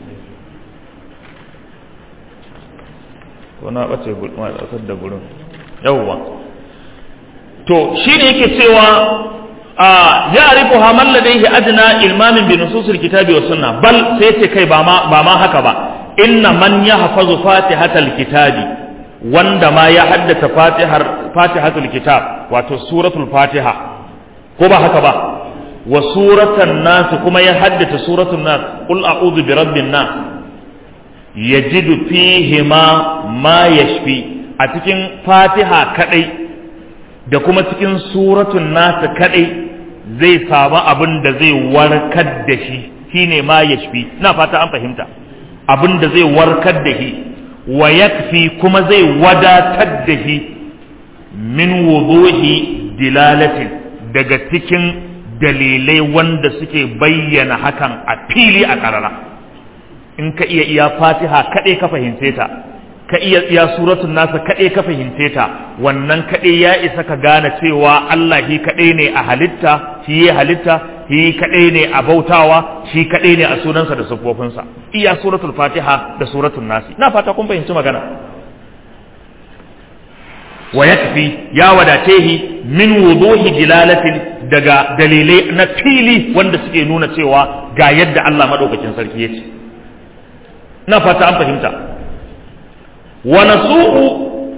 ko na bace ma da gurin yawwa to shi ne yake cewa a ya'rifu ha man ladayhi adna ilmamin bi nususil kitabi was sunna bal sai ce kai ba ma ba ma haka ba inna man yahfazu fatihatal kitabi wanda ma ya haddata fatihar fatihatul kitab wato suratul fatiha ko ba haka ba wa suratan nas kuma ya haddata suratul nas qul a'udhu bi rabbin nas yajidu fihi ma ma yashfi a cikin fatiha kadai da kuma cikin suratun nasa kadai zai samu abin da zai warkar da shi shine ma yashfi ina fata an fahimta abin da zai warkar da shi wa yakfi kuma zai wadatar da shi min wuduhi dilalatin daga cikin dalilai wanda suke bayyana hakan a fili a karara in ka iya iya fatiha kaɗai ka fahimce ta ka iya iya suratun nasa kaɗai ka fahimce ta wannan kaɗai ya isa ka gane cewa Allah shi kaɗai ne a halitta shi ya halitta shi kaɗai ne a bautawa shi kaɗai ne a sunansa da siffofinsa iya suratul fatiha da suratul nasi na fata kun fahimci magana wa yakfi ya wadace shi min wuduhi dilalatin daga dalilai na fili wanda suke nuna cewa ga yadda Allah madaukakin sarki ya ce na fata an fahimta wa nasu'u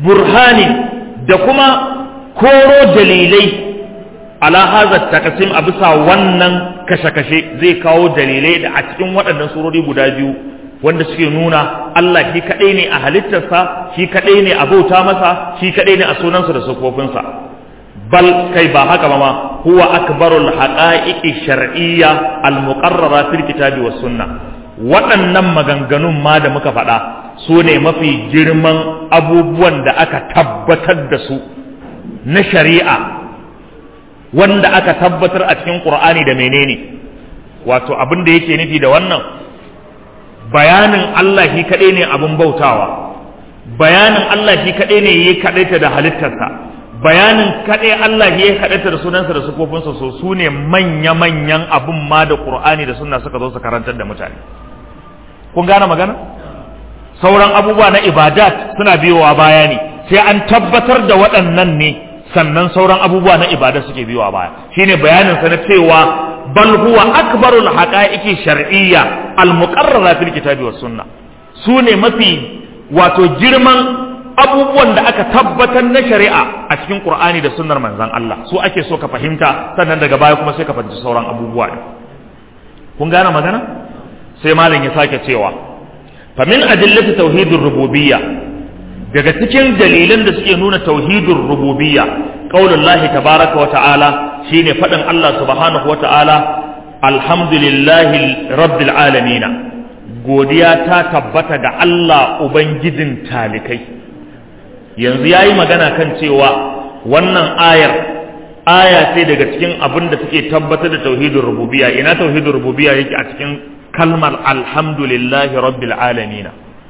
burhani da kuma koro dalilai ala hadha taqsim a bisa wannan kashe-kashe zai kawo dalilai da a cikin waɗannan surori guda biyu wanda suke nuna Allah shi kaɗai ne a halittarsa shi kaɗai ne a bauta masa shi kaɗai ne a sunansa da sufofinsa bal kai ba haka ba ma huwa akbarul haqa'iqi shar'iyya al muqarrara fil kitabi was sunna waɗannan maganganun ma da muka faɗa su ne mafi girman abubuwan da aka tabbatar da su na shari'a wanda aka tabbatar a cikin qur'ani da menene wato abin da yake nufi da wannan bayanin Allah shi kaɗai ne abin bautawa bayanin Allah shi kaɗai ne ya kaɗaita da halittarsa bayanin kaɗai Allah ya kaɗaita da sunansa da sufofinsa so su ne manya-manyan abin ma da Qur'ani da sunna suka zo su karantar da mutane kun gane magana sauran abubuwa na ibadat suna biyowa baya ne sai an tabbatar da waɗannan ne sannan sauran abubuwa na ibada suke biyowa baya shine bayanin sa na cewa bal huwa akbarul haqa'iqi shar'iyya al muqarrara fil kitabi was sunna su ne mafi wato girman abubuwan da aka tabbatar na shari'a a cikin qur'ani da sunnar manzon Allah su ake so ka fahimta sannan daga baya kuma sai ka fahimci sauran abubuwa ne kun gane magana sai malam ya sake cewa fa min adillati tauhidir rububiyya daga cikin dalilan da suke nuna tauhidur rububiyya qaulullahi tabaraka wa ta'ala shine fadin Allah subhanahu wa ta'ala alhamdulillahi rabbil alamin godiya ta tabbata ga Allah ubangijin talikai yanzu yayi magana kan cewa wannan ayar aya ce daga cikin abin da suke tabbatar da tauhidur rububiyya ina tauhidur rububiyya yake a cikin kalmar alhamdulillahi rabbil alamin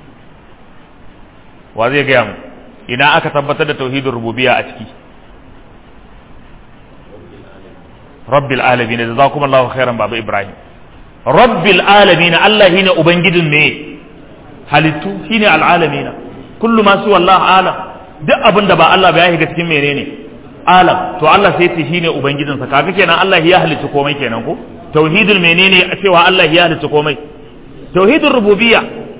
wa zai gaya mu ina aka tabbatar da tauhidin rububiyya a ciki rabbil alamin da za kuma Allah khairan baba Ibrahim rabbil alamin Allah shine ubangijin me halittu shine al'alamin kullu ma su wallah alam duk abin da ba Allah ba ya shiga cikin menene alam to Allah sai ce shine ubangijin sa kaga kenan Allah ya halitta komai kenan ko tauhidul menene cewa Allah ya halitta komai tauhidul rububiyya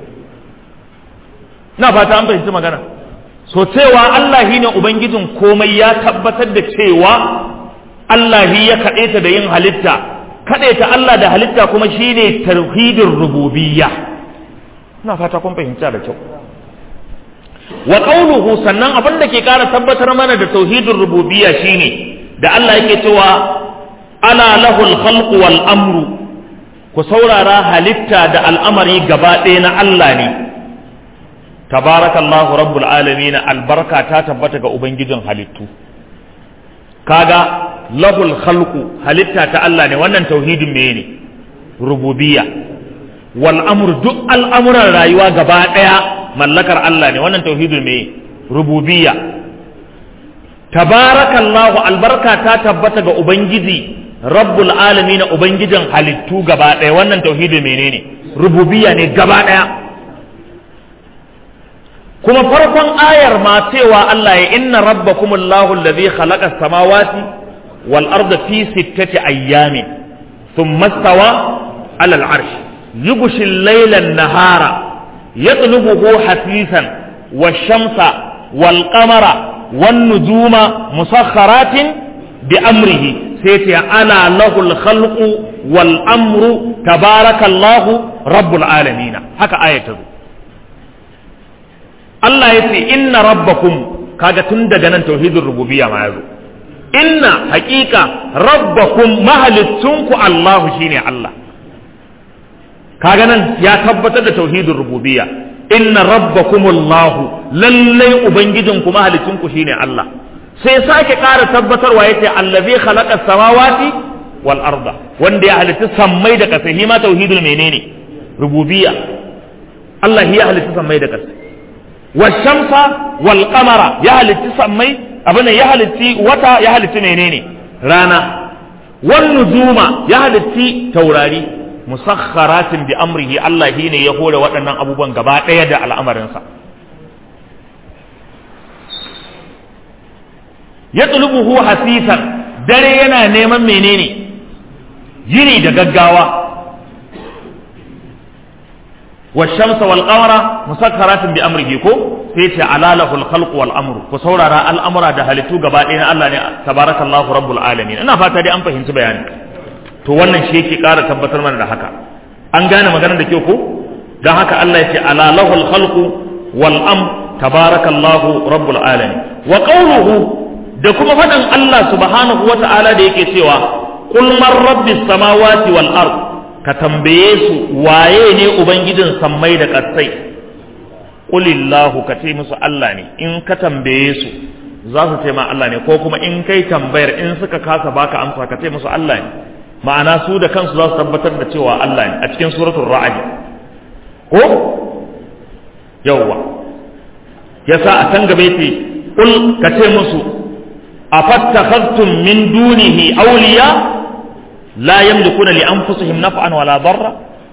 na fata an fahimci magana so cewa Allah shi ne Ubangijin komai ya tabbatar da cewa Allah shi ya kaɗaita da yin halitta kaɗaita Allah da halitta kuma shi ne tauhidin rububiyya na fata kun fahimta da kyau wa qawluhu sannan abin da ke ƙara tabbatar mana da tauhidin rububiyya shine da Allah yake cewa ala lahul khalqu wal amru ku saurara halitta da al'amari gaba ɗaya na Allah ne tabarakallahu rabbul alamin albarka ta tabbata ga ubangijin halittu kaga lahul khalqu halitta ta Allah ne wannan tauhidin meye ne rububiyya wal amr duk al'amuran rayuwa gaba daya mallakar Allah ne wannan tauhidin meye rububiyya tabarakallahu albarka ta tabbata ga ubangiji rabbul alamin ubangijin halittu gaba daya wannan tauhidin menene rububiyya ne gaba daya kuma farkon ayar ma cewa Allah ya inna rabbakumullahu alladhi khalaqa samawati wal arda fi sittati ayyamin thumma stawa ala al-arsh yughshi al-layla an-nahara yatlubuhu hasisan wash-shamsa wal-qamara wan-nujuma musakhkharatin bi amrihi sai ta ala lahu al-khalqu wal-amru tabarakallahu rabbul alamin haka ayatu Allah ya ce inna rabbakum kaga tun daga nan tauhidin rububiyya ma yazo inna haƙiƙa rabbakum mahalittunku Allahu shine Allah kaga nan ya tabbatar da tauhidin rububiyya inna rabbakum Allahu lallai ubangijinku mahalittunku shine Allah sai sake ƙara tabbatarwa yace allazi khalaqa samawati wal arda wanda ya halitta sammai da ƙasa hima tauhidul menene rububiyya Allah ya halitta sammai da ƙasa washamsa wal qamara ya halitti sammai abin ya halitti wata ya halitti menene rana wan nujuma ya halitti taurari musakharatin bi amrihi Allah shine ya hore waɗannan abubuwan gaba ɗaya da al'amarinsa ya tsulubuhu hasisan dare yana neman menene yini da gaggawa والشمس والقمر مسخرات بأمره كو سيتي على له الخلق والأمر كسورة الأمر ده هلتو غبائنا الله تبارك الله رب العالمين أنا فاتا دي أنفهم سبيان to wannan shi yake ƙara tabbatar mana da haka an gane maganar da ke ko don haka Allah ya ce ala lahul khalqu wal am tabarakallahu rabbul alamin wa qawluhu da kuma faɗin Allah subhanahu wata'ala da yake cewa qul man rabbis samawati wal ard ka tambaye su waye ne ubangijin sammai da ƙasai qulillahu ka ce musu Allah ne in ka tambaye su za su ce ma Allah ne ko kuma in kai tambayar in suka kasa baka amsa ka ce musu Allah ne ma'ana su da kansu za su tabbatar da cewa Allah ne a cikin suratul ra'd ko yawwa yasa a can gaba yace qul ka ce musu afattakhadtum min dunihi awliya la yamlikuna li anfusihim naf'an wala darra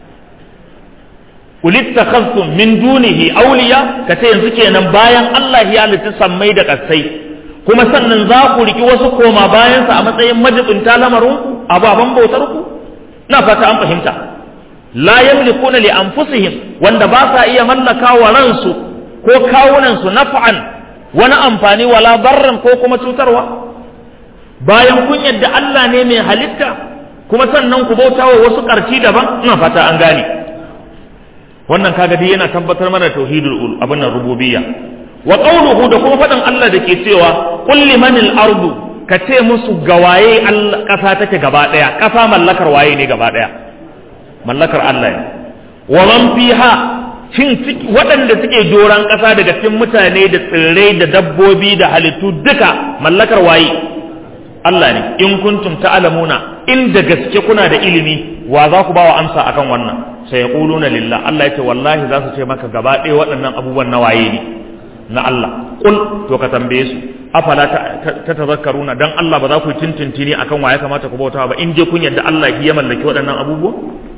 qul ittakhadtum min dunihi awliya ka ce yanzu kenan bayan Allah ya halitta sammai da kasai kuma sannan za ku riki wasu koma bayansa a matsayin majibinta lamarinku ababen bautarku na fata an fahimta la yamlikuna li anfusihim wanda ba sa iya mallaka wa ransu ko kawunansu naf'an wani amfani wala barran ko kuma cutarwa bayan kun yadda Allah ne mai halitta kuma sannan ku bauta wa wasu ƙarci daban ina fata an gane wannan kaga dai yana tabbatar mana tauhidul abin nan rububiyya wa qawluhu da kuma faɗin Allah da ke cewa qul limanil ardu ka ce musu gawaye ƙasa take gaba ɗaya ƙasa mallakar waye ne gaba ɗaya mallakar Allah ne wa man fiha shin waɗanda suke doran ƙasa daga cikin mutane da tsirrai da dabbobi da halittu duka mallakar waye Allah ne in kuntum ta'lamuna in da gaske kuna da ilimi wa za ku bawa amsa akan wannan sai yaquluna lillah Allah yace wallahi za su ce maka gaba ɗaya waɗannan abubuwan na waye ne na Allah kul to ka tambaye su afala ta tazakkaruna dan Allah ba za ku tintintini akan waye kamata ku bauta ba in je kun yadda Allah ya mallaki waɗannan abubuwa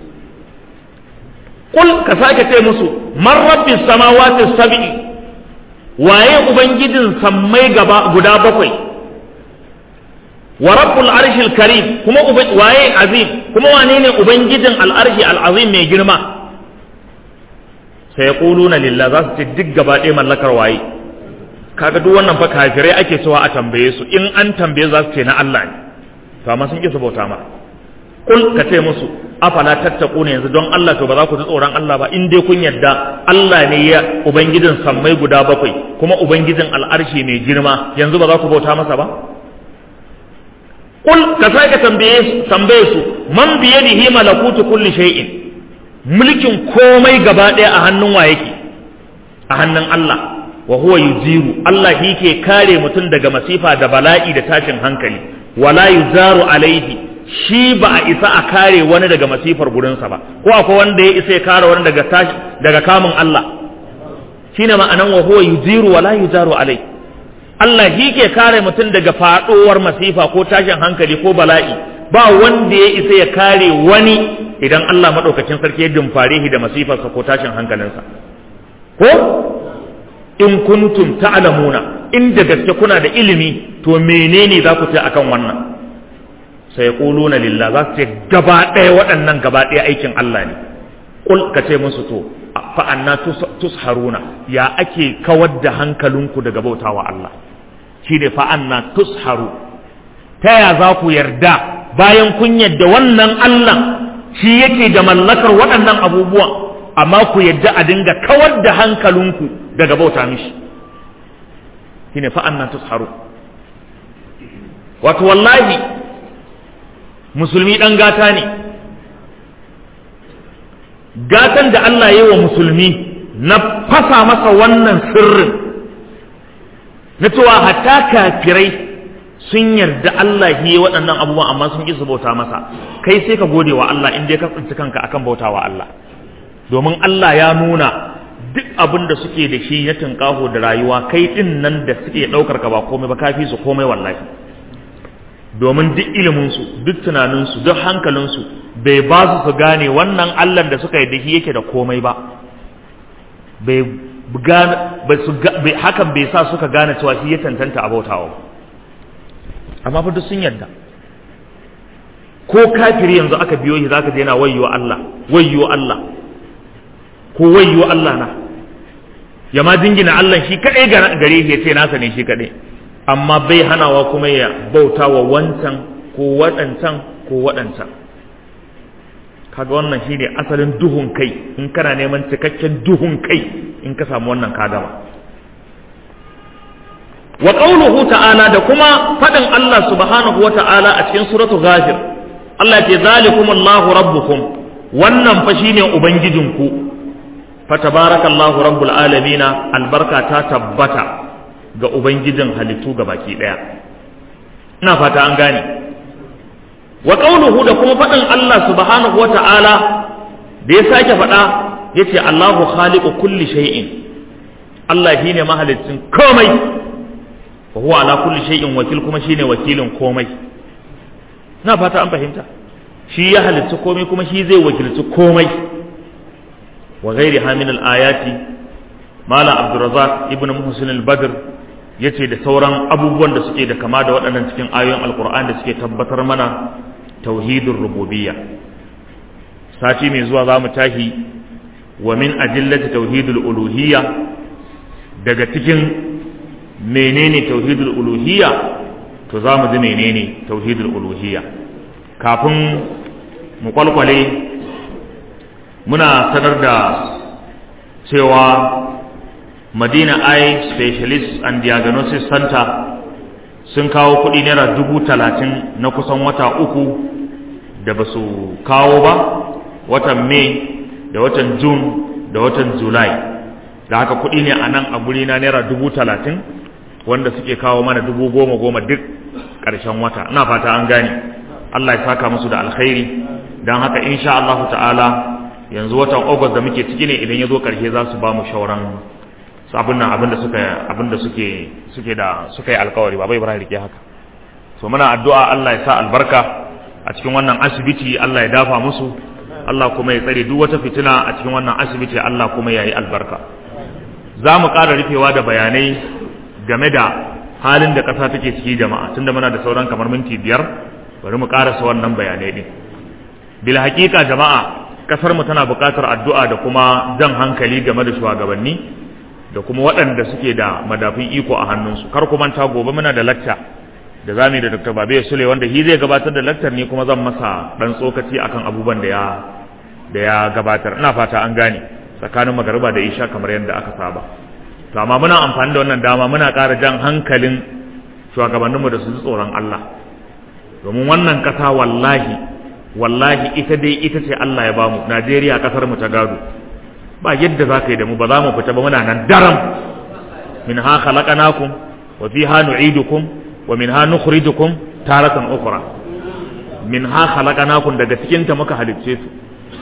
kul ka sake ce musu man rabbis samawati sab'i waye ubangijin sammai gaba guda bakwai wa rabbul arshil karim kuma waye azim kuma wane ne ubangijin al'arshi al'azim mai girma sai yaquluna lillah za su ce duk gaba ɗaya mallakar waye kaga duk wannan fa kafirai ake cewa a tambaye su in an tambaye za su ce na Allah ne to amma sun ki su bauta ma kul ka ce musu afala tattaquna yanzu don Allah to ba za ku ji tsoron Allah ba in dai kun yarda Allah ne ya ubangijin sammai guda bakwai kuma ubangijin al'arshi mai girma yanzu ba za ku bauta masa ba kul ka sake tambaye tambaye su man biyadihi malakutu kulli shay'in mulkin komai gaba ɗaya a hannun wa yake a hannun Allah wa huwa yujiru Allah shi ke kare mutum daga masifa da bala'i da tashin hankali wala yuzaru alaihi shi ba a isa a kare wani daga masifar gurinsa ba ko akwai wanda ya isa ya kare wani daga tashi daga kamun Allah shine ma'anan wa huwa yujiru wala yuzaru alai Allah shi ke kare mutum daga faɗowar masifa ko tashin hankali ko bala'i ba wanda ya isa ya kare wani idan Allah maɗaukacin sarki ya dumfare shi da masifarsa ko tashin hankalinsa ko in kuntum ta'lamuna in da gaske kuna da ilimi to menene za ku ce akan wannan sai quluna lillah za su ce gaba ɗaya waɗannan gaba ɗaya aikin Allah ne kul ka ce musu to fa anna tusharuna ya ake kawar da hankalinku daga bautawa Allah shine fa anna tusharu ta ya za ku yarda bayan kun yadda wannan Allah shi yake da mallakar waɗannan abubuwan amma ku yadda a dinga kawar da hankalinku daga bauta mishi shine fa annan tusharu wato wallahi musulmi dan gata ne gatan da Allah ya yi wa musulmi na fasa masa wannan sirrin na cewa hatta kafirai sun yarda Allah yi waɗannan abubuwan amma sun ƙi su bauta masa kai sai ka gode wa Allah in dai ka tsinci kanka akan bauta wa Allah domin Allah ya nuna duk abin da suke da shi na tunƙaho da rayuwa kai ɗin nan da suke ɗaukar ka ba komai ba kafi su komai wallahi domin duk iliminsu duk tunaninsu duk hankalinsu bai ba su su gane wannan Allah da suka yi da shi yake da komai ba bai hakan bai sa suka gane cewa shi ya tantanta a bautawa amma fa duk sun yarda ko kafiri yanzu aka biyo shi zaka je yana wayyo Allah wayyo Allah ko wayyo Allah na ya ma dingina Allah shi kadai gare shi ya ce nasa ne shi kadai amma bai hanawa kuma ya bauta wa wancan ko waɗancan ko waɗancan kaga wannan shine asalin duhun kai in kana neman cikakken duhun kai in ka samu wannan ka gama wa qawluhu ta'ala da kuma fadin Allah subhanahu wa ta'ala a cikin suratu ghafir Allah ya ce zalikum Allahu rabbukum wannan fa shine ubangijinku fa tabarakallahu rabbul alamin albarka ta tabbata ga ubangijin halittu baki daya ina fata an gane wa qawluhu da kuma fadin Allah subhanahu wa ta'ala da ya sake fada yace Allahu khaliqu kulli shay'in Allah shine mahalicin komai wa huwa ala kulli shay'in wakil kuma shine wakilin komai na fata an fahimta shi ya halitta komai kuma shi zai wakilci komai wa ghairi min al-ayati mala abdurrazzaq ibn muhsin al-badr yace da sauran abubuwan da suke da kama da waɗannan cikin ayoyin alqur'ani da suke tabbatar mana tauhidur rububiyya sati mai zuwa za mu tashi wa min ajillati tauhidul uluhiyya daga cikin menene tauhidul uluhiyya to za mu ji menene tauhidul uluhiyya kafin mu kwalkwale muna sanar da cewa madina eye specialist and diagnosis center sun kawo kuɗi naira dubu talatin na kusan wata uku da ba su kawo ba watan may da watan june da watan july da haka kuɗi ne a nan a guri na naira dubu talatin wanda suke kawo mana dubu goma goma duk ƙarshen wata ina fata an gane Allah ya saka musu da alkhairi don haka insha Allah ta'ala yanzu watan August da muke ciki ne idan ya zo ƙarshe za su ba mu shauran su abin nan abin da suka abin da suke suke da suka yi alkawari ba bai bara rike haka so muna addu'a Allah ya sa albarka a cikin wannan asibiti Allah ya dafa musu Allah kuma ya tsare duk wata fitina a cikin wannan asibiti Allah kuma ya yi albarka za mu ƙara rufewa da bayanai game da halin da ƙasa take ciki jama'a tunda muna da sauran kamar minti biyar bari mu ƙarasa wannan bayanai ɗin bil haƙiƙa jama'a ƙasar mu tana buƙatar addu'a da kuma jan hankali game da shugabanni da kuma waɗanda suke da madafin iko a hannunsu kar ku manta gobe muna da lacca da zamu da Dr. Babe Sule wanda shi zai gabatar da lakcar ne kuma zan masa dan tsokaci akan abubuwan da ya da ya gabatar ina fata an gane tsakanin magariba da isha kamar yadda aka saba to amma muna amfani da wannan dama muna ƙara jan hankalin shugabanninmu da su ji tsoron Allah domin wannan ƙasa wallahi wallahi ita dai ita ce Allah ya bamu Najeriya ƙasar mu ta gado ba yadda za ka yi da mu ba za mu fita ba muna nan daram min ha khalaqnakum wa fiha nu'idukum wa min ha nukhrijukum taratan ukhra min ha khalaqnakum daga cikin ta muka halicce su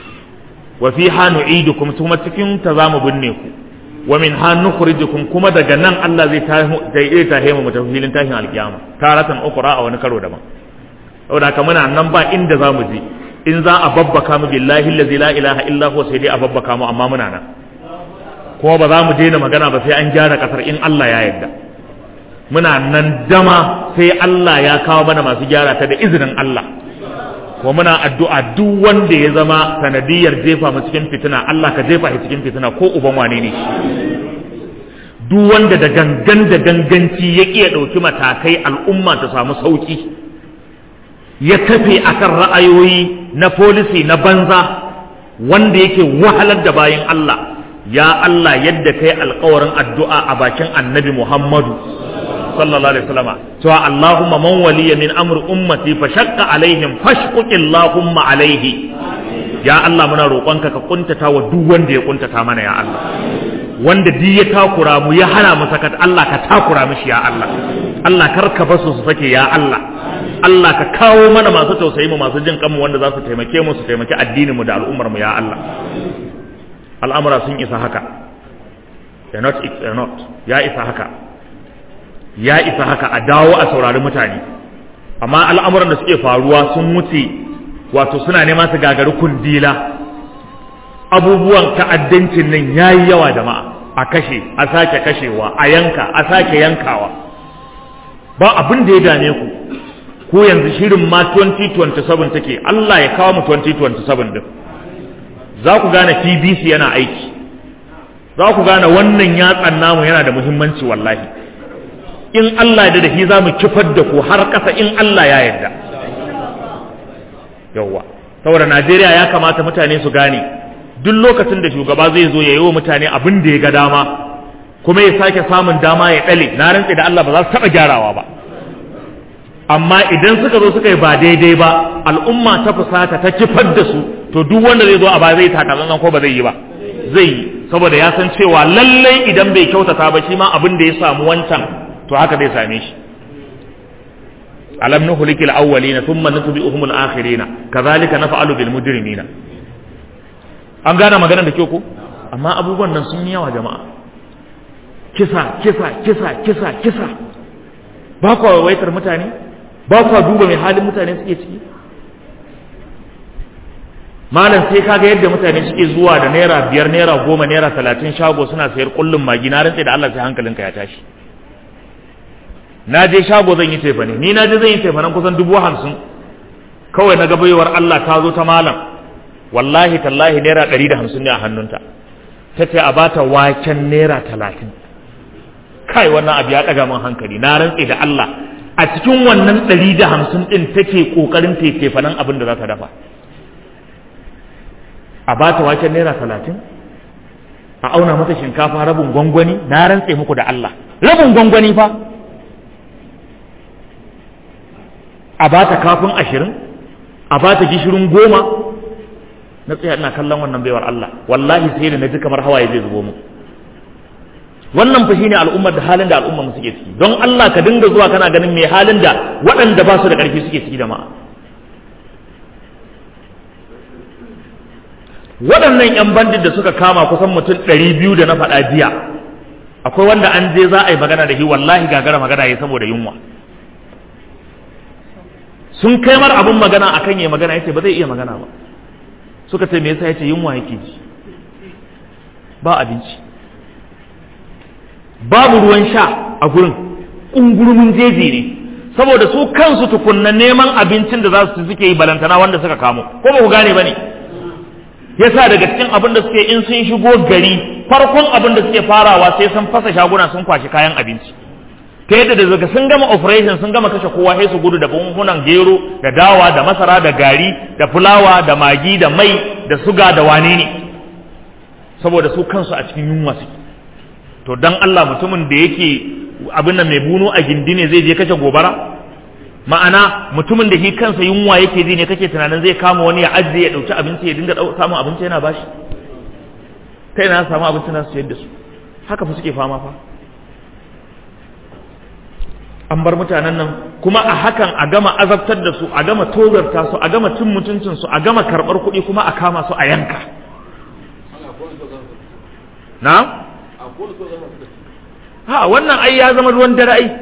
wa fiha nu'idukum kuma cikin ta zamu binne ku wa min ha nukhrijukum kuma daga nan Allah zai zai tahe mu mutum filin tashin alkiyama taratan ukhra a wani karo daban saboda haka muna nan ba inda zamu je in za a babbaka mu billahi allazi la ilaha illa huwa sai dai a babbaka mu amma muna nan kuma ba za mu daina magana ba sai an gyara kasar in Allah ya yarda muna nan dama sai Allah ya kawo mana masu gyara ta da izinin Allah ko muna addu'a duk wanda ya zama sanadiyar jefa mu cikin fitina Allah ka jefa shi cikin fitina ko uban wane ne duk wanda da gangan da ganganci ya ƙi ya ɗauki matakai al'umma ta samu sauki ya kafe akan ra'ayoyi na folisi na banza wanda yake wahalar da bayan Allah ya Allah yadda kai alkawarin addu'a a bakin annabi Muhammadu sallallahu alaihi wasallam cewa Allahumma man waliya min amri ummati fa shaqqa alaihim fashquq Allahumma alaihi ya Allah muna roƙonka ka kuntata wa duk wanda ya kuntata mana ya Allah wanda duk ya takura mu ya hana mu sakat Allah ka takura mishi ya Allah Allah kar ka basu su sake ya Allah Allah ka kawo mana masu tausayi mu masu jin kanmu wanda za su taimake mu su taimaki addinin mu da al'ummar mu ya Allah al'amura sun isa haka they not it's not ya isa haka ya isa haka a dawo a saurari mutane amma al'amuran da suke faruwa sun wuce wato suna nema su gagari kundila abubuwan ta'addancin nan yayi yawa jama'a a kashe a sake kashewa a yanka a sake yankawa ba abin da ya dame ku ko yanzu shirin ma 2027 take Allah ya kawo mu 2027 din za ku gane TBC yana aiki za ku gane wannan yatsan namu yana da muhimmanci wallahi in Allah da dahi za mu kifar da ku har ƙasa in Allah ya yarda yawwa saboda Najeriya ya kamata mutane su gane duk lokacin da shugaba zai zo ya yi wa mutane abin da ya ga dama kuma ya sake samun dama ya ɗale na rantse da Allah ba za su taɓa gyarawa ba amma idan suka zo suka yi ba daidai ba al'umma ta fusata ta kifar da su to duk wanda zai zo a ba zai takalan ko ba zai yi ba zai yi saboda ya san cewa lallai idan bai kyautata ba shi ma abin da ya samu wancan to haka zai same shi alam nuhlikil awwalina thumma nutbi'uhum al-akhirina kadhalika naf'alu bil mujrimina an gane maganar da kyau ko amma abubuwan nan sun yi yawa jama'a kisa kisa kisa kisa kisa ba kwa waitar mutane ba kwa duba mai halin mutane suke ciki malam sai kaga yadda mutane suke zuwa da naira biyar naira goma naira talatin shago suna sayar kullum magi na rantse da Allah sai hankalinka ya tashi na je shago zan yi tefane ni na je zan yi tefanen kusan dubu hamsin kawai na gabayowar Allah ta zo ta malam wallahi tallahi naira ɗari da hamsin ne a hannunta ta ce a bata waken naira talatin kai wannan abu ya ɗaga min hankali na rantse da Allah a cikin wannan ɗari da hamsin ɗin take ƙoƙarin tefanen abin da za ta dafa a ba ta waken naira talatin a auna mata shinkafa rabin gwangwani na rantse muku da Allah rabin gwangwani fa a ba ta kafin ashirin a ba ta gishirin goma na tsaya ina kallon wannan baiwar Allah wallahi sai da na ji kamar hawaye zai zubo mu wannan fa shine al'ummar da halin da al'ummar mu suke ciki don Allah ka dinga zuwa kana ganin me halin da waɗanda ba su da ƙarfi suke ciki da ma'a waɗannan 'yan bandit da suka kama kusan mutum ɗari biyu da na faɗa jiya akwai wanda an je za a yi magana da shi wallahi gagara magana ya saboda yunwa sun kai mar abin magana akan yi magana yace ba zai iya magana ba suka ce me yasa yace yunwa yake ji ba abinci babu ruwan sha a gurin ungurumin jeji ne saboda su kansu tukunna neman abincin da za su suke yi balantana wanda suka kamo ko ba ku gane ba ne yasa daga cikin abin da suke in sun shigo gari farkon abin da suke farawa sai sun fasa shaguna sun kwashi kayan abinci ta yadda da daga sun gama operation sun gama kashe kowa sai su gudu da buhunan gero da dawa da masara da gari da fulawa da magi da mai da suga da wane ne saboda su kansu a cikin yunwa suke to dan Allah mutumin da yake abin nan mai bunu a gindi ne zai je kashe gobara ma'ana mutumin da shi kansa yunwa yake ji ne kake tunanin zai kama wani ya ajiye ya dauki abinci ya dinga samun abinci yana bashi kai na samu abinci na su yadda su haka fa suke fama fa an bar mutanen nan kuma a hakan a gama azabtar da su a gama tozarta su a gama cin mutuncin su a gama karbar kuɗi kuma a kama su a yanka na ha wannan ai ya zama ruwan dare ai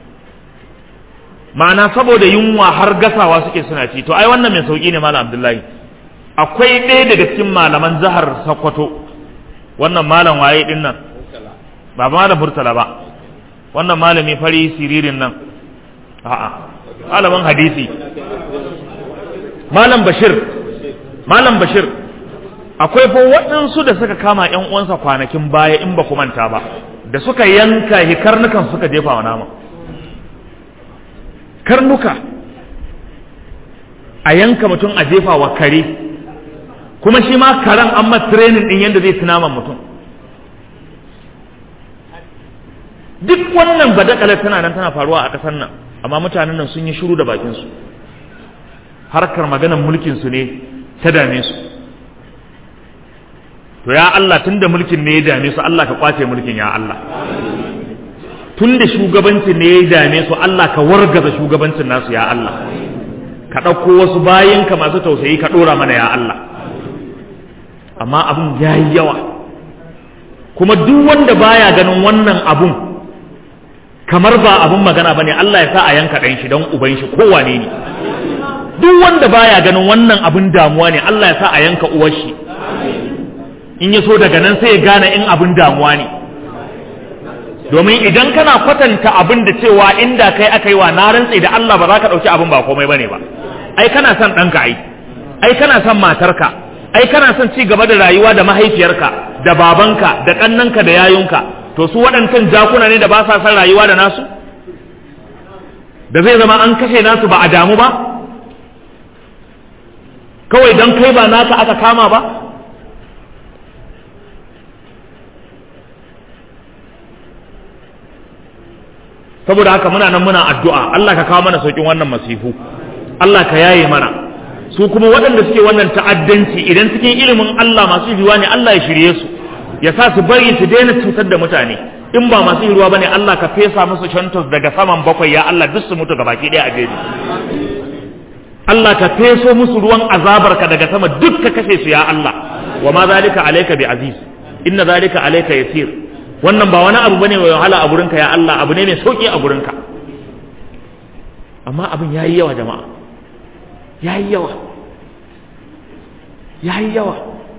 ma'ana saboda yunwa har gasawa suke suna ci to ai wannan mai sauki ne malam abdullahi akwai ɗaya daga cikin malaman jihar sokoto wannan malam waye din nan ba malam murtala ba wannan malami fari siririn nan a'a malamin hadisi malam bashir malam bashir akwai fa waɗansu da suka kama ƴan uwansa kwanakin baya in ba ku manta ba da suka yanka hi karnukan suka jefa wa nama karnuka a yanka mutum a jefa wa kare kuma shi ma karen an ma training din yadda zai ci naman mutum duk wannan badakalar tana nan tana faruwa a ƙasar nan amma mutanen nan sun yi shiru da bakinsu harkar maganar mulkinsu ne ta dame su to ya Allah tunda mulkin ne ya dame su Allah ka kwace mulkin ya Allah tunda shugabancin ne ya dame su Allah ka wargaza shugabancin nasu ya Allah ka ɗauko wasu bayanka masu tausayi ka ɗora mana ya Allah amma abun ya yi yawa kuma duk wanda baya ganin wannan abun kamar ba abun magana bane Allah ya sa a yanka ɗan shi don uban shi kowane ne duk wanda baya ganin wannan abun damuwa ne Allah ya sa a yanka uwar shi in ya so daga nan sai ya gane in abin damuwa ne domin idan kana kwatanta abin da cewa inda kai aka yi wa na rantse da Allah ba za ka ɗauki abin ba komai bane ba ai kana son ɗanka ai ai kana son matarka ai kana son ci gaba da rayuwa da mahaifiyarka da babanka da ƙannanka da yayunka to su waɗancan jakuna ne da ba sa son rayuwa da nasu da zai zama an kashe nasu ba a damu ba kawai don kai ba naka aka kama ba saboda haka muna nan muna addu'a Allah ka kawo mana saukin wannan masifu Allah ka yaye mana su kuma waɗanda suke wannan ta'addanci idan cikin ilimin Allah masu yiwuwa ne Allah ya shirye su ya sa su bari su daina cutar da mutane in ba masu yiwuwa bane Allah ka fesa musu shantos daga saman bakwai ya Allah duk su mutu gabaki ɗaya a jeji Allah ka feso musu ruwan azabarka daga sama duk ka kashe su ya Allah wa ma zalika alayka bi aziz inna zalika alayka yasir wannan ba wani abu bane mai wahala a gurinka ya Allah abu ne mai sauki a gurinka amma abin yayi yawa jama'a yayi yawa yayi yawa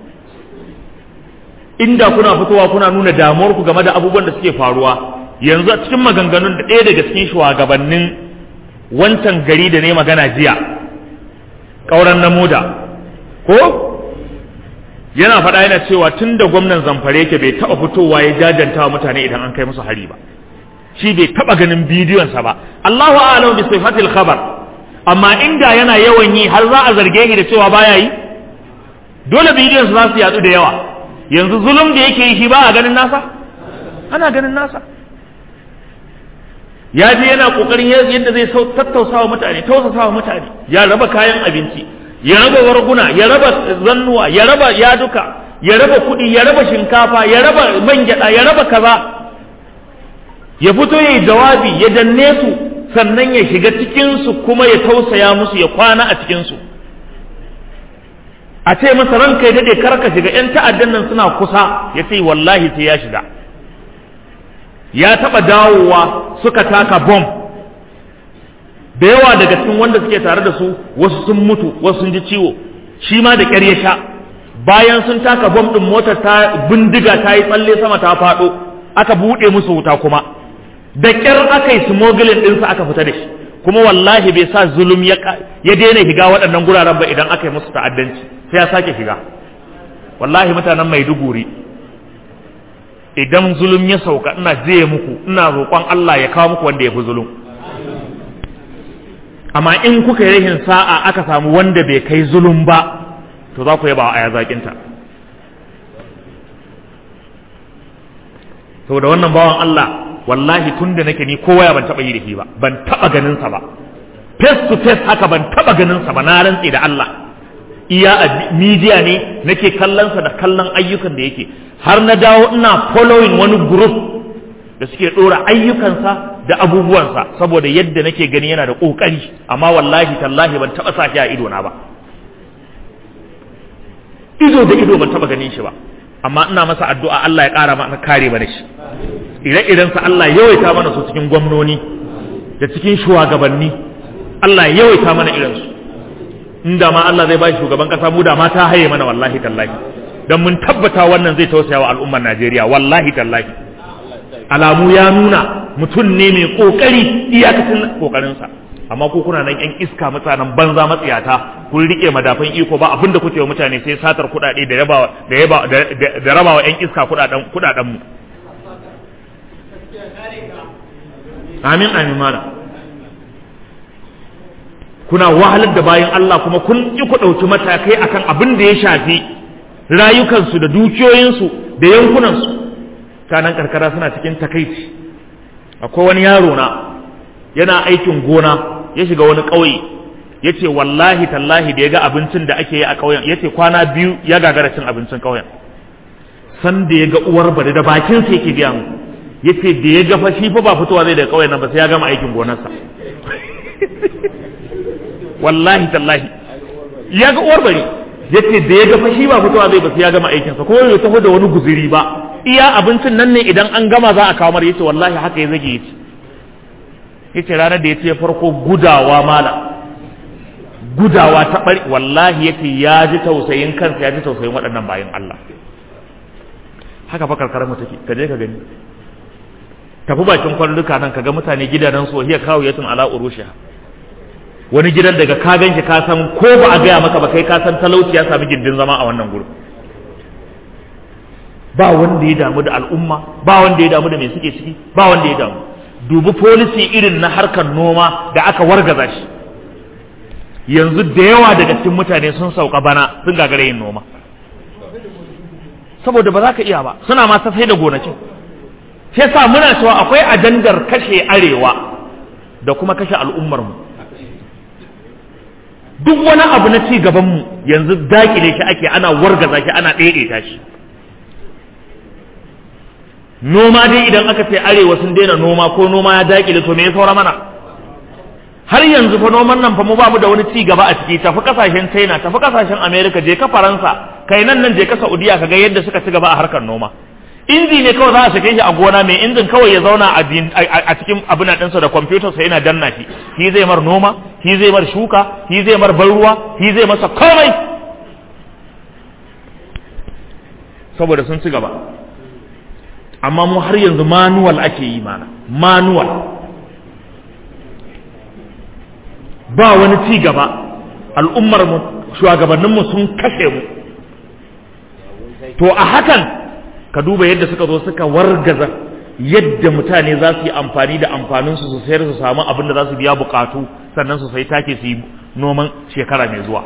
inda kuna fitowa kuna nuna damuwar ku game da abubuwan da suke faruwa yanzu a cikin maganganun da ɗaya daga cikin shugabannin wancan gari da ne magana jiya ƙauren na moda ko yana faɗa yana cewa tun da gwamnan zamfare yake bai taɓa fitowa ya jajanta wa mutane idan an kai musu hari ba shi bai taɓa ganin bidiyonsa ba Allahu a'lam bi sifatil khabar amma inda yana yawan yi har za a zarge shi da cewa baya yi dole bidiyon su za su yatsu da yawa yanzu zulum da yake yi shi ba a ganin nasa ana ganin nasa ya je yana kokarin yadda zai tattausawa mutane tausasawa mutane ya raba kayan abinci ya raba warguna ya raba zannuwa ya raba yaduka ya raba kuɗi ya raba shinkafa ya raba man gyaɗa ya raba kaza ya fito ya yi jawabi ya danne su sannan ya shiga cikinsu kuma ya tausaya musu ya kwana a cikinsu a ce masa ranka ya daɗe karka shiga 'yan ta'addan nan suna kusa ya ce wallahi sai ya shiga ya taɓa dawowa suka taka bom da yawa daga cikin wanda suke tare da su wasu sun mutu wasu sun ji ciwo shi ma da ƙyar ya sha bayan sun taka bom ɗin motar ta bindiga ta yi tsalle sama ta faɗo aka buɗe musu wuta kuma da ƙyar aka yi smuggling ɗinsa aka fita da shi kuma wallahi bai sa zulum ya daina shiga waɗannan guraren ba idan aka yi musu ta'addanci sai ya sake shiga wallahi mutanen maiduguri idan zulum ya sauka ina je muku ina roƙon Allah ya kawo muku wanda ya fi zulum amma in kuka yi rahin sa'a aka samu wanda bai kai zulum ba to za ku yaba a yazakinta saboda wannan bawan Allah wallahi tun da nake ni kowa ya ban taɓa yi da shi ba ban taɓa ganin sa ba face to face haka ban taɓa ganin sa ba na rantse da Allah iya a media ne nake kallon sa da kallon ayyukan da yake har na dawo ina following wani group da suke ɗora ayyukansa da abubuwansa saboda yadda nake gani yana da ƙoƙari amma wallahi tallahi ban taɓa sa shi a ido na ba ido da ido ban taɓa ganin shi ba amma ina masa addu'a Allah ya ƙara mana kare mana shi ire-irensa Allah ya yawaita mana su cikin gwamnoni da cikin shugabanni Allah ya yawaita mana irinsu inda ma Allah zai ba shi shugaban ƙasa mu da ma ta haye mana wallahi tallahi dan mun tabbata wannan zai tausaya wa al'ummar Najeriya wallahi tallahi alamu ya nuna mutum ne mai kokari iyakacin kokarinsa amma ko kuna nan yan iska mutanen banza matsiyata kun rike madafan iko ba abin da kuke wa mutane sai satar kuɗaɗe da raba da yaba da raba wa yan iska kuɗaɗen kuɗaɗen mu amin amin mala kuna wahalar da bayan Allah kuma kun ki ku ɗauki matakai akan abin da ya shafi rayukansu da dukiyoyinsu da yankunansu mutanen karkara suna cikin takaici akwai wani yaro na yana aikin gona ya shiga wani ƙauye ya ce wallahi tallahi da ya ga abincin da ake yi a ƙauyen ya ce kwana biyu ya gagara cin abincin ƙauyen san da ya ga uwar bari da bakinsa yake biya mu ya ce da ya ga fa shi fa ba fitowa zai daga ƙauyen nan ba sai ya gama aikin gonarsa wallahi tallahi ya ga uwar bari ya ce da ya ga fa shi ba fitowa zai ba sai ya gama aikinsa ko ya taho da wani guziri ba iya abincin nan ne idan an gama za a kawo mar yace wallahi haka ya zage yace yace ranar da yace farko gudawa mala gudawa ta bari wallahi yace ya ji tausayin kansa ya ji tausayin waɗannan bayan Allah haka fa karkarar mu take ka je ka gani tafi bakin kwalluka nan kaga mutane gidanan su hiya kawo yatun ala urushiha wani gidan daga ka ganshi ka san ko ba a gaya maka ba kai ka san talauci ya sami gindin zama a wannan gurin ba wanda ya damu da al'umma ba wanda ya damu da me suke ciki ba wanda ya damu dubi policy irin na harkar noma da aka wargaza shi yanzu da yawa daga cikin mutane sun sauka bana sun gagara yin noma saboda ba za ka iya ba suna ma sai da gonakin sai sa muna cewa akwai ajandar kashe arewa da kuma kashe al'ummar mu duk wani abu na ci gaban mu yanzu dakile shi ake ana wargaza shi ana daidaita shi noma dai idan aka ce arewa sun daina noma ko noma ya dakile to me ya saura mana har yanzu fa noman nan fa mu bamu da wani ci gaba a ciki tafi kasashen China tafi kasashen America je ka Faransa kai nan nan je ka Saudiya kaga yadda suka ci gaba a harkar noma inji ne kawai za a sake shi a gona mai injin kawai ya zauna a cikin abin ɗinsa da kwamfutar sa yana danna shi shi zai mar noma shi zai mar shuka shi zai mar ban ruwa shi zai masa komai saboda sun ci gaba amma mu har yanzu manual ake yi mana manual ba wani ci gaba al'ummar mu shugabannin mu sun kashe mu to a hakan ka duba yadda suka zo suka wargaza yadda mutane za su yi amfani da amfanin su su sayar su samu abin da za su biya bukatu sannan su sai take su yi noman shekara mai zuwa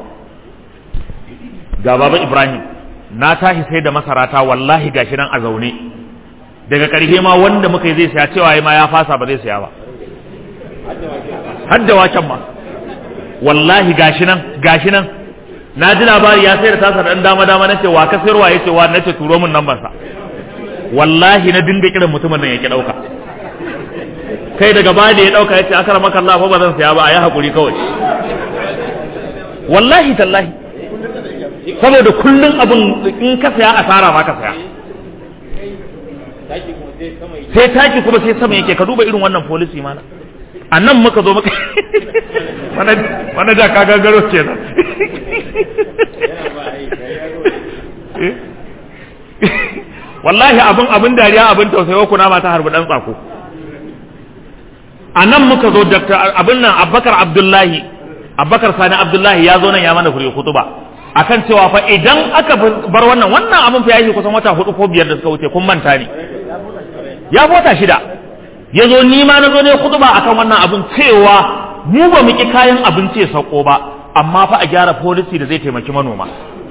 ga baba ibrahim na tashi sai da masarata wallahi gashi nan a zaune daga ƙarshe ma wanda muka yi zai saya cewa ma ya fasa ba zai saya ba har da waken ma wallahi gashi nan gashi nan na ji labari ya sai da tasa dan dama dama nace wa ka sayarwa yace wa nace turo min nan sa wallahi na dinga kiran mutumin nan yake dauka kai daga baya da ya dauka yace akara maka Allah fa ba zan saya ba ayi hakuri kawai wallahi tallahi saboda kullun abun in ka saya asara ma ka saya sai taki kuma sai sama yake ka duba irin wannan policy mana a nan muka zo muka mana da ka gagaro ce na wallahi abin abin dariya abin tausayi kuna mata harbi dan tsako a nan muka zo daktar abin nan abbakar abdullahi abbakar sani abdullahi ya zo nan ya mana kuri kutuba akan cewa fa idan aka bar wannan wannan abin fa yayi kusan wata hudu ko biyar da suka wuce kun manta ne ya wata shida ya zo ni ma na zo ne kutuba akan wannan abin cewa mu ba mu ki kayan abinci ya sauko ba amma fa a gyara policy da zai taimaki manoma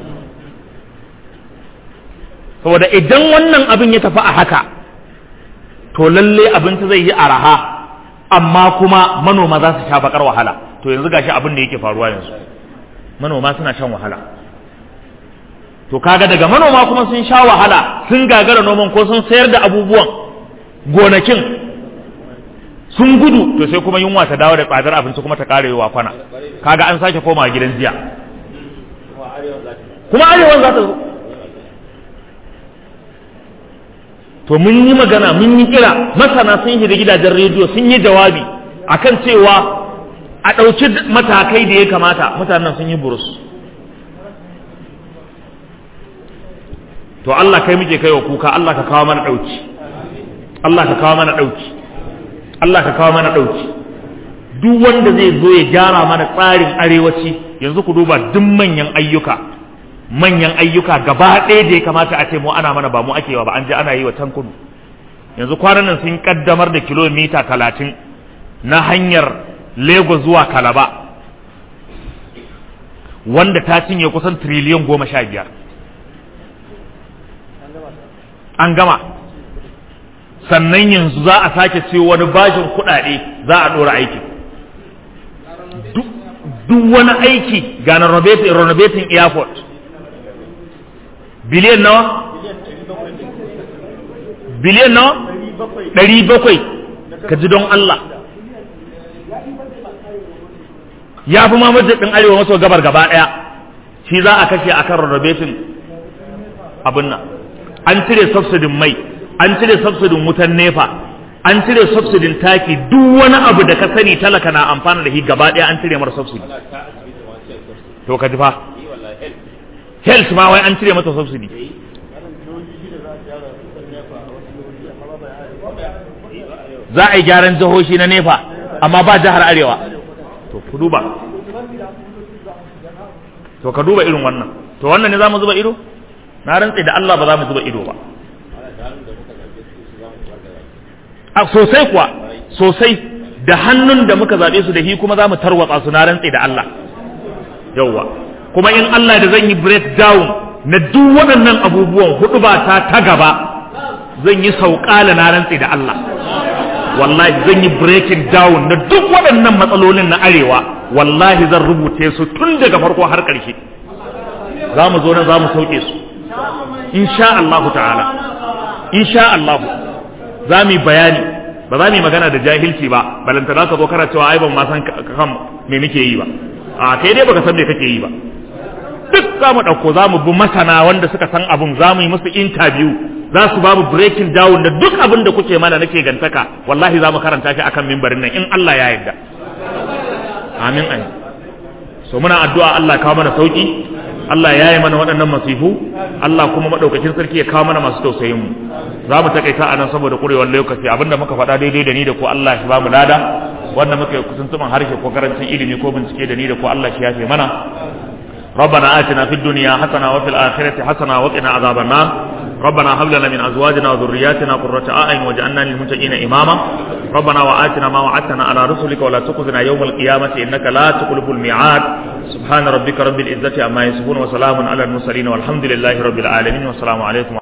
saboda idan wannan abin ya tafi a haka to lalle abinci zai yi araha amma kuma manoma za su sha bakar wahala to yanzu gashi abin da yake faruwa yanzu manoma suna shan wahala to kaga daga manoma kuma sun sha wahala sun gagara noman ko sun sayar da abubuwan gonakin sun gudu to sai kuma yunwa ta dawo da tsadar abinci kuma ta kare wa kwana kaga an sake koma gidan jiya kuma arewan za ta zo to mun yi magana mun yi kira masana sun shiga gidajen rediyo sun yi jawabi akan cewa a ɗauki matakai da ya kamata mutanen sun yi burus to Allah kai muke kai wa kuka Allah ka kawo mana ɗauki Allah ka kawo mana ɗauki Allah ka kawo mana ɗauki duk wanda zai zo ya gyara mana tsarin arewaci yanzu ku duba duk manyan ayyuka manyan ayyuka gaba ɗaya da ya kamata a ce mu ana mana ba mu ake ba an je ana yi wa can kudu yanzu kwanan nan sun kaddamar da kilomita talatin na hanyar lagos zuwa kalaba wanda ta cinye kusan triliyan goma sha biyar an gama sannan yanzu za a sake ce wani bashin kuɗaɗe za a ɗora aiki duk wani aiki ga na renovating airport biliyan nawa biliyan nawa ɗari bakwai ka ji don Allah ya fi mamajin ɗin arewa maso gabar gaba ɗaya shi za a kashe akan renovating abin nan an cire subsidin mai an cire subsidin wutan nefa an cire subsidin taki duk wani abu da ka sani talaka na amfana da shi gaba ɗaya an cire mara subsidi to ka ji fa health ma wai an cire mata subsidy za a yi gyaran jihohi na nefa amma ba jihar arewa to ku duba to ka duba irin wannan to wannan ne za mu zuba ido na rantse da Allah ba za mu zuba ido ba a sosai kuwa sosai da hannun da muka zaɓe su da shi kuma za mu tarwatsa su na rantse da Allah yauwa kuma in Allah da zan yi breakdown na duk waɗannan abubuwan hudu ba ta ta gaba zan yi sauƙala na rantse da Allah wallahi zan yi breaking down na duk waɗannan matsalolin na arewa wallahi zan rubuce su tun daga farko har ƙarshe za mu zo nan za mu sauke su insha Allah ta'ala insha Allah za mu yi bayani ba za mu yi magana da jahilci ba balanta za ka zo kana cewa ai ban ma san kan me nake yi ba a kai dai baka san me kake yi ba duk za mu ɗauko za mu bi masana wanda suka san abun za mu yi musu interview za su babu breaking down da duk abin da kuke mana nake gantaka wallahi za mu karanta shi akan mimbarin nan in Allah ya yarda amin amin so muna addu'a Allah kawo mana sauki Allah ya yi mana waɗannan masifu Allah kuma maɗaukakin sarki ya kawo mana masu tausayin mu za mu takaita a nan saboda ƙurewar lokaci abinda muka faɗa daidai da ni da ko Allah shi ba mu lada wanda muka yi kusantuman harshe ko karancin ilimi ko bincike da ni da ko Allah shi ya fi mana ربنا آتنا في الدنيا حسنة وفي الآخرة حسنة وقنا عذاب النار ربنا هب لنا من أزواجنا وذرياتنا قرة أعين واجعلنا للمتقين إماما ربنا وآتنا ما وعدتنا على رسلك ولا تخزنا يوم القيامة إنك لا تخلف الميعاد سبحان ربك رب العزة عما يصفون وسلام على المرسلين والحمد لله رب العالمين والسلام عليكم